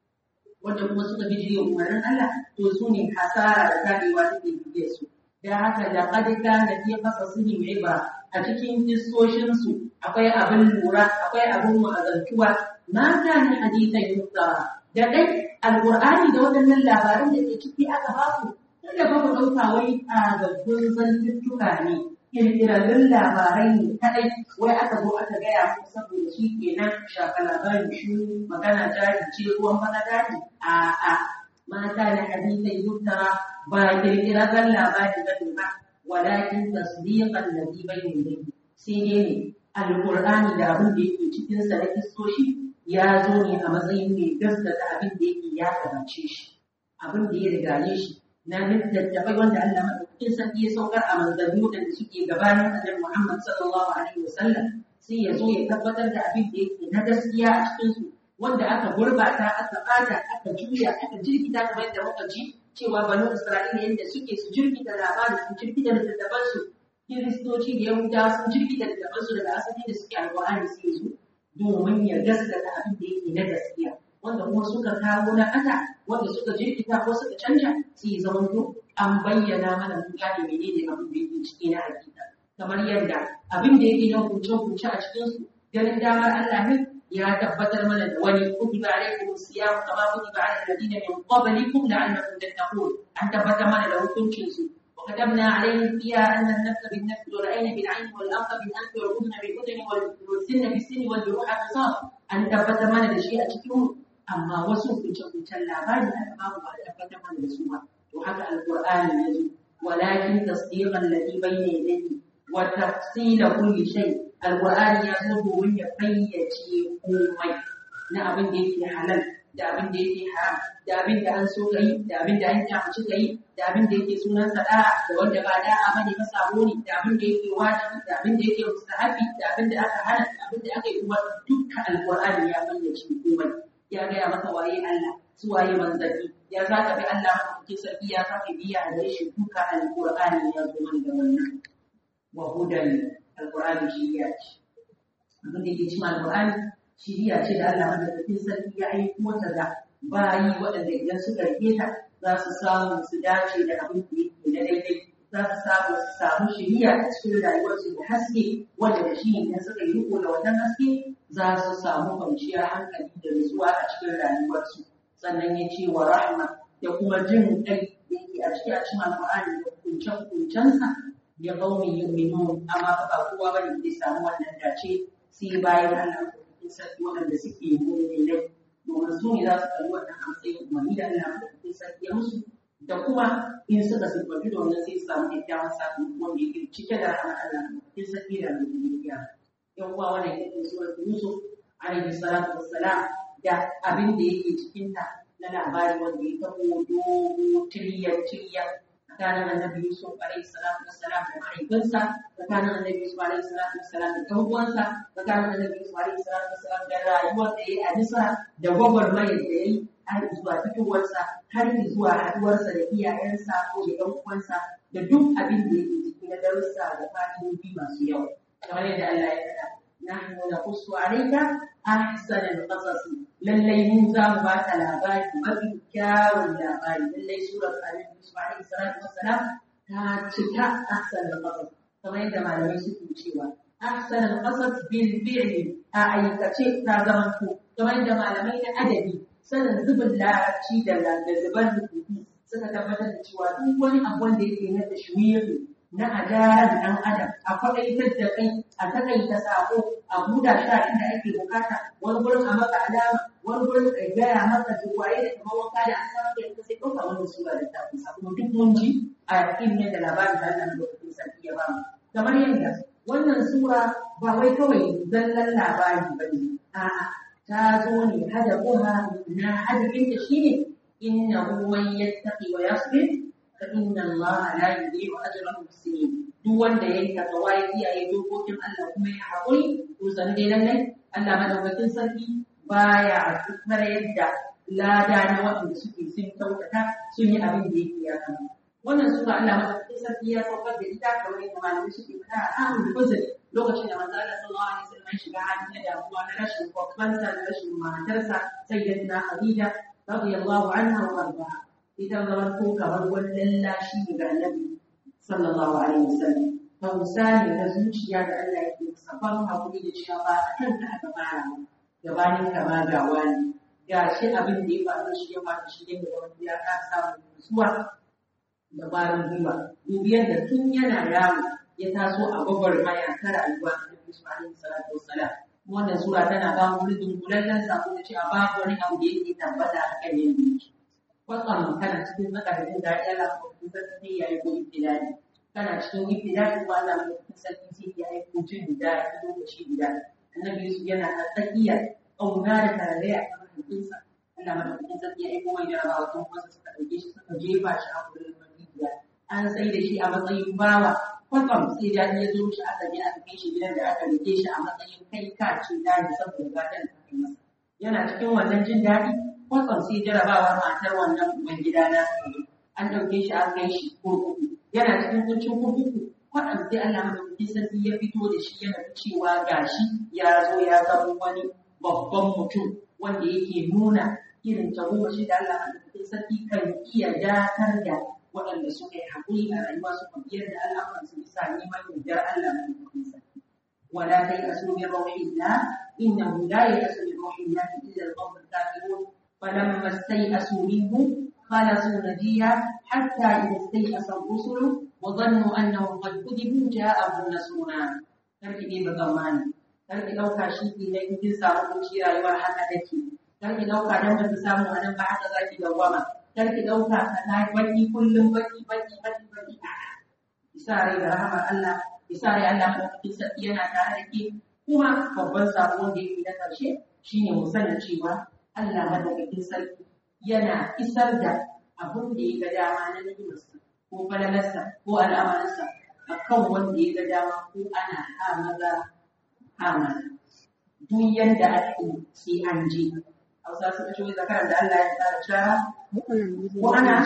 wanda kuma suka bi jiya umarnin Allah to su ne hasara da kadewa take biye su da haka da qad kana fi qasasihim ibra a cikin kissoshin su akwai abin lura akwai abin mu'azantuwa ma kana hadithan yusa da dai alqur'ani da waɗannan labaran da ke ciki aka ba ku kada ba mu ɗauka wai a gabbun zantuttuka ne kirkirarrun labarai ne kadai wai aka zo aka gaya muku saboda shi kenan shafa labarin shi magana jari ce ruwan bana jari a a mata da hadisai yuttara ba kirkirarren labari ba ne ba walakin tasdiqan ladhi bayna yadayhi sai dai ne alqur'ani da abin da yake cikin sa na kistoshi ya zo ne a matsayin mai gaskata abin da yake ya gabace shi abin da ya rigaye shi na littattafai wanda Allah madaukakin sarki ya saukar a manzanni waɗanda suke gabanin annabi Muhammad sallallahu alaihi wasallam sai ya zo ya tabbatar da abin da yake na gaskiya a cikin su wanda aka gurbata aka bata aka juya aka jirgita kamar yadda muka ji cewa banu Isra'ila yadda suke su jirgita labarin su jirgita littattafan su kiristoci da yahudawa sun jirgita littattafan su daga asali da suke alƙur'ani sai su domin ya gaskata abin da yake na gaskiya wanda kuma suka kawo na ƙasa wanda suka jirkita ko suka canja sai ya zama to an bayyana mana mun gane menene abin da yake ciki na hakika kamar yadda abin da yake na hukunce-hukunce a cikin su ganin damar Allah ne ya tabbatar mana da wani kutiba alaikum siyam kama kutiba ala alladhina min qablikum la'allakum tattaqun an tabbatar mana da hukuncin su وكتبنا عليهم فيها أن النفس بالنفس والعين بالعين والأنف بالأنف والأذن بالأذن والسن بالسن والجروح قصاص أن تبت mana da shi a cikin amma wasu hukunce-hukuncen labari aka babu ba a tabbatar mana da su ba to haka alqur'ani ya zo walakin tasdiqan ladhi bayna yadayhi wa tafsila kulli shay alqur'ani ya zo domin ya fayyace komai na abin da yake halal da abin da yake haram da abin da an so kai da abin da an kyamaci kai da abin da yake sunan sada da wanda ba da'a bane ba sabo ne da abin da yake wajibi da abin da yake mustahabi da abin da aka hana da abin da aka yi kuma dukkan alqur'ani ya fayyace komai ya gaya maka waye Allah su waye manzanni ya za ka bi Allah mafi sarki ya saka biya da shi duka alqur'ani ya zo mana da wannan wa hudan alqur'ani shi ya ce abin da yake cikin alqur'ani shiriya ce da Allah mafi sarki ya aiko ta da bayi waɗanda idan suka rike ta za su samu su dace da abin da yake na daidai za su samu su samu shiriya a cikin rayuwarsu da haske wanda da shi ne suka yi riko da wannan haske za su samu kwanciyar hankali da nutsuwa a cikin rayuwarsu sannan ya ce wa rahma da kuma jin kai da yake a cikin a cikin alƙur'ani da kunce-kuncensa ya qaumi yu'minun amma fa ba kowa bane zai samu wannan dace sai bayan Allah ko sarki wanda suke mu'minai domin su ne za su kalli wannan a matsayin umarni da Allah ko sarki ya musu da kuma in suka siffanci da wannan sai su samu kyakkyawan sakamako wanda yake cike da rahmar Allah ko sarki da mu'miniya yan uwa wannan yake surar Yusuf alaihi salatu wassalam da abin da yake cikin ta na labari wanda ya tabo dogo tiriyar tiriyar tsakanin annabi Yusuf alaihi salatu wassalam da mahaifinsa tsakanin annabi Yusuf alaihi salatu wassalam da ɗan uwansa tsakanin annabi Yusuf alaihi salatu wassalam da rayuwar da ya yi a Misra da gwagwarmayar da ya yi har zuwa fitowarsa har zuwa haɗuwarsa da iyayensa ko da ɗan uwansa da duk abin da yake ciki na darussa da fatihohi masu yawa kamar yadda Allah ya faɗa nahnu naqussu alayka ahsana al-qasas lallai mu za mu baka labari mafi kyawun labari lallai surar annabi Yusuf alaihi salatu wassalam ta cika ahsana al-qasas kamar yadda malamai suke cewa ahsana al-qasas bil fi'li a aikace ta zama to kamar yadda malamai na adabi sanin zubin larabci da da zubar rubutu suka tabbatar da cewa duk wani abu wanda yake na tashwiri na adalar ɗan adam a kwaɗaitar da kai a takaita sako a buɗa shi a inda ake bukata wani gurin a maka alama wani gurin a gaya maka duwaye da kamar wanka da an samu da ita sai ɗauka wani sura da ta kusa kuma duk mun ji a irin yadda labarin da Allah lokacin sarki ya bamu kamar yadda wannan sura ba wai kawai zallan labari ba ne a'a ta zo ne hadafuha na hadafinta shine innahu man yattaqi wa yasbir فإن الله لا يضيع أجر المحسنين duk wanda ya yi takawa ya kiyaye dokokin Allah kuma ya haƙuri to san dai lallai Allah madaukakin sarki baya tukar yadda lada na waɗanda suke sun kyautata sun yi abin da yake ya kama wannan sura Allah madaukakin madaukakin sarki ya saukar da ita kamar yadda malamai suke faɗa a amin uzuri lokacin da manzo Allah sallallahu alaihi wasallam ya shiga hali na damuwa na rashin kwakwansa da rashin matarsa sayyidatina Khadija radiyallahu anha wa ardaha ita zaman ko kamar wani lallashi ga annabi sallallahu alaihi wasallam tausa ne na zuciya da Allah yake masa ban hakuri da cewa ba a kan da aka fara gabanin kama ga wani ga shi abin da ya faru shi ya faru shi ne da wani ya ka samu nutsuwa da barin gwiwa dubiyar da tun yana yaro ya taso a gwagwarmaya ta rayuwa a Nabi Isma'il salatu wassalam wannan sura tana ba mu rubin kulallen sako da cewa babu wani abu da yake tabbata a kan yin yake kwatsam kana cikin tsakanin da ya lafa kuma sai ya yi ko ibtilali kana cikin ibtilali ko Allah mai sarki sai ya yi ko jin da ya lokaci guda annabi Yusuf yana a tsakiyar ƙauna da tarayya a kan hankinsa Allah madaukakin sarki ya aiko mai jarabawa tun wasu suka ɗauke shi suka jefa shi a wurin mafiya an sai da shi a matsayin bawa kwatsam sai da ya zo shi aka je aka kai shi gidan da aka rike shi a matsayin kai ka ce daji saboda gatan da aka masa yana cikin wannan jin daɗi kwatsam sai jarabawar matar wannan uban gida na an ɗauke shi an kai shi kurkuku yana cikin kuncin kurkuku kwatsam sai Allah madaukakin sarki ya fito da shi yana cewa gashi ya zo ya zama wani babban mutum wanda yake nuna irin tagomashi da Allah madaukakin sarki kan iya datar da waɗanda suka yi haƙuri a rayuwa suka biyar da al'amuran su bisa neman yardar Allah madaukakin sarki wala kai asu min rauhillah innahu la yasu min rauhillah illa al-qawm al-kafirun falamma stay'asu minhu خلصوا نجيا حتى إذا استيأس الرسل وظنوا أنهم قد كذبوا جاءهم نصرنا karki ne ba zamani karki ɗauka shi ke na kin samu kunci rayuwar haka take karki ɗauka dan ba ki samu a nan ba haka za ki dawwama karki ɗauka ka na baki kullum baki baki baki baki isa rai da rahamar Allah isa rai Allah madaukakin sarki yana tare da ke kuma babban sabo da yake na ƙarshe shine mu sani cewa Allah madaukakin sarki yana isar da abin da ya ga dama na ni'imarsa ko falalarsa ko al'amarinsa a kan wanda ya ga dama ko ana ha maza ha mata duk yadda ake sai an je hausa suka ce zakaran da Allah ya tsara shara ko ana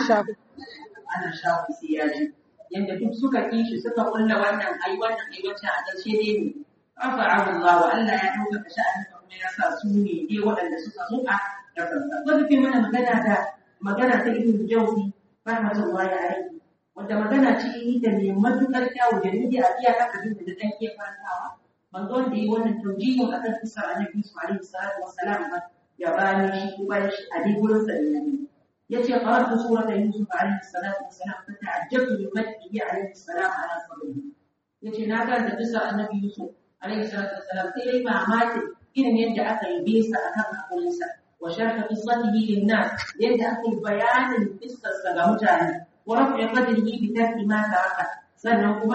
ana shawo sai ya je yadda duk suka kishi suka kulla wannan ai wannan ai wancan a ƙarshe dai ne rafa'ahu Allah wa Allah ya dauka sha'anin kuma ya sa su ne dai waɗanda suka zo a ƙasarsa wanda ke mana magana da magana ta ibn jawzi rahmatullahi alaihi wanda magana ce da mai matuƙar kyawu da nake a iya haka duk da dan ke farantawa manzo wanda yi wannan taujihin akan kisar annabi Yusuf alaihi salatu wassalam ba ya bani shi ko bayan shi a dai gurin sa ne yace qara'tu surata Yusuf alaihi salatu wassalam fa ta'ajjabtu min madhihi alaihi salam ala sabrihi yace na karanta kisar annabi Yusuf alaihi salatu wassalam sai dai mamaki irin yadda aka yi bisa akan hakurinsa وشرح قصته للناس يدعي بيان القصة سجمتها ورفع قدره بترك ما ترك سنكما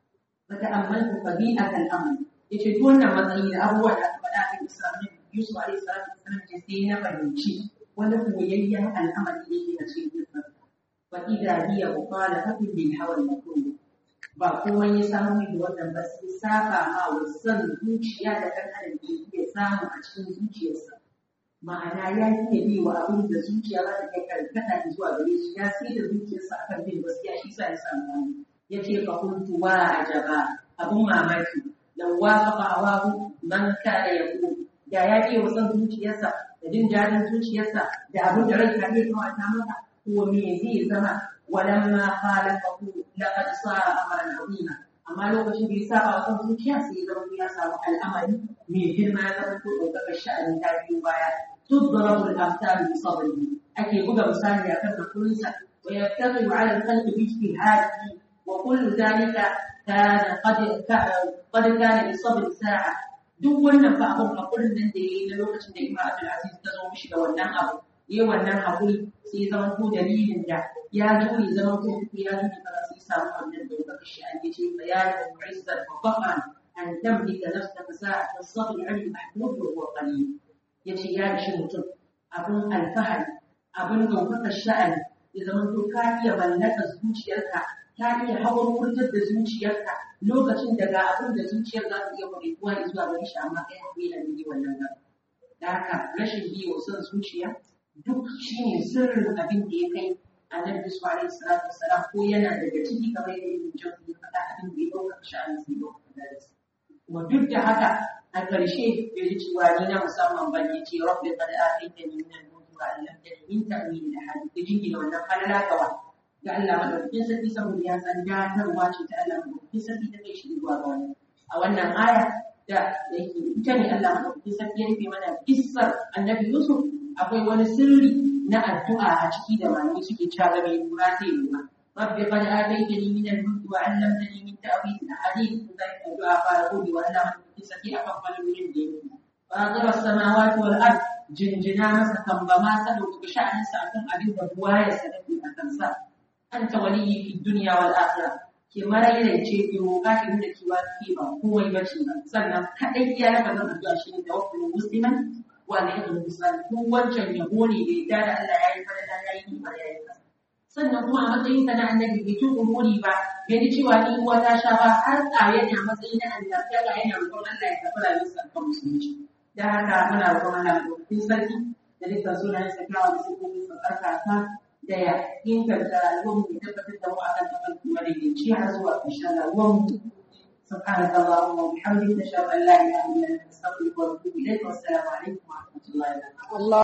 فتأملت طبيعة الأمر يشدون matsayi da abubuwa da aka faɗa a Isra'il Yusuf alaihi salatu wasallam ce sai na fahimci wani koyayyen al'amari yake a cikin kisa fa idza hiya mukhalafatun lil hawa al ba komai ya samu da wannan ba sai saba ma wasan zuciya da kan adam ke iya samu a cikin zuciyarsa ma'ana ya iya bi wa abin da zuciya za ta kai karkata zuwa gare shi ya sai da zuciyarsa akan bin gaskiya shi sa ya samu wani ya ce fa kuntu wa ajaba abun mamaki law wafaqa awahu man kana yaqul da ya iya wasan zuciyarsa da jin dadin zuciyarsa da abin da rai ka iya kawata masa ko me zai zama walamma khalafahu laqad sara amran azima amma lokacin da ya saba wa kan zuciya sai ya zama ya samu al'amari mai girma ya zama ko ɗaukakar sha'anin ta biyu baya تضرب الأمثال بصبره أكي بقى مثال يكاد كنسا ويتقي على الخلق باجتهاده وكل ذلك كان قد قد كان لصبر ساعة duk wannan fa abun hakurin nan da yayi na lokacin da Imam Abdul Aziz ta zo mishi da wannan abu yayi wannan hakuri sai zaman ko dalilin da ya jure zaman ko ya jure ba sai samu wannan da ya shi an ce bayanin mu'izzat wa faqan an tamlika nafsaka sa'atan sabr an mahmud wa qalil ya ce ya ishi mutum abin alfahari abin ɗaukakar sha'ani ya zama to ka iya mallaka zuciyarka ka iya hawan wurtar da zuciyarka lokacin da ga abin da zuciyar za ta iya kwarewa zuwa gare shi amma kai haƙuri da biyu wannan nan da haka rashin biyo son zuciya duk shine sirrin abin da ya kai annabi Yusuf alaihi salatu wassalam ko yana daga ciki kamar yadda Ibn Jawzi ya faɗa abin da ya ɗauka sha'anin sai ɗauka da kuma duk da haka a ƙarshe ya ji cewa ni na musamman ban ya ce rabbi qad ataytani min al-mulki wa 'allamtani min ta'wil al-ahadith ya jingina wannan falala gawa ga Allah madaukakin sarki saboda ya san datarwa ce ta Allah madaukakin sarki ta kai shi zuwa ga wani a wannan aya da yake ita ne Allah madaukakin sarki ya rufe mana kissar annabi Yusuf akwai wani sirri na addu'a a ciki da malamai suke cewa mai lura sai lura rabbi qad ataytani min al-mulki wa 'allamtani min ta'wil al-ahadith zai addu'a fara gode wa Allah madaukakin sarki akan falolin da yake fatir as-samawati wal ard jinjina masa kambama sa dauka sha'aninsa akan abin da buwa ya sadaki a kansa anta waliyyi fi dunya wal akhirah ke maraire ce ke roƙa ki nuna kiwa ki ba komai ba ce ba sannan kadai iya na kazan addu'a shi ne tawakkul musliman wa la yakun musliman ko wancan yabo ne da yadda da Allah ya yi fara da ya yi ba ya yi sannan kuma a matsayin sa na annabi bai tun umuri ba bai ji cewa ni uwa ta sha ba har tsaye ne a matsayin na annabi Allah yana roƙon Allah ya tafi rayuwarsa kan musulunci da haka muna roƙon Allah ya sarki da dukkan sunayen sa kyawawan da suke yin tsarkaka da ya inganta rayuwar mu tabbatar da mu akan tafarki madaidaici har zuwa ƙarshen rayuwar mu سبحانك اللهم وبحمدك نشهد ان لا اله الا انت نستغفرك ونتوب اليك والسلام عليكم ورحمه الله وبركاته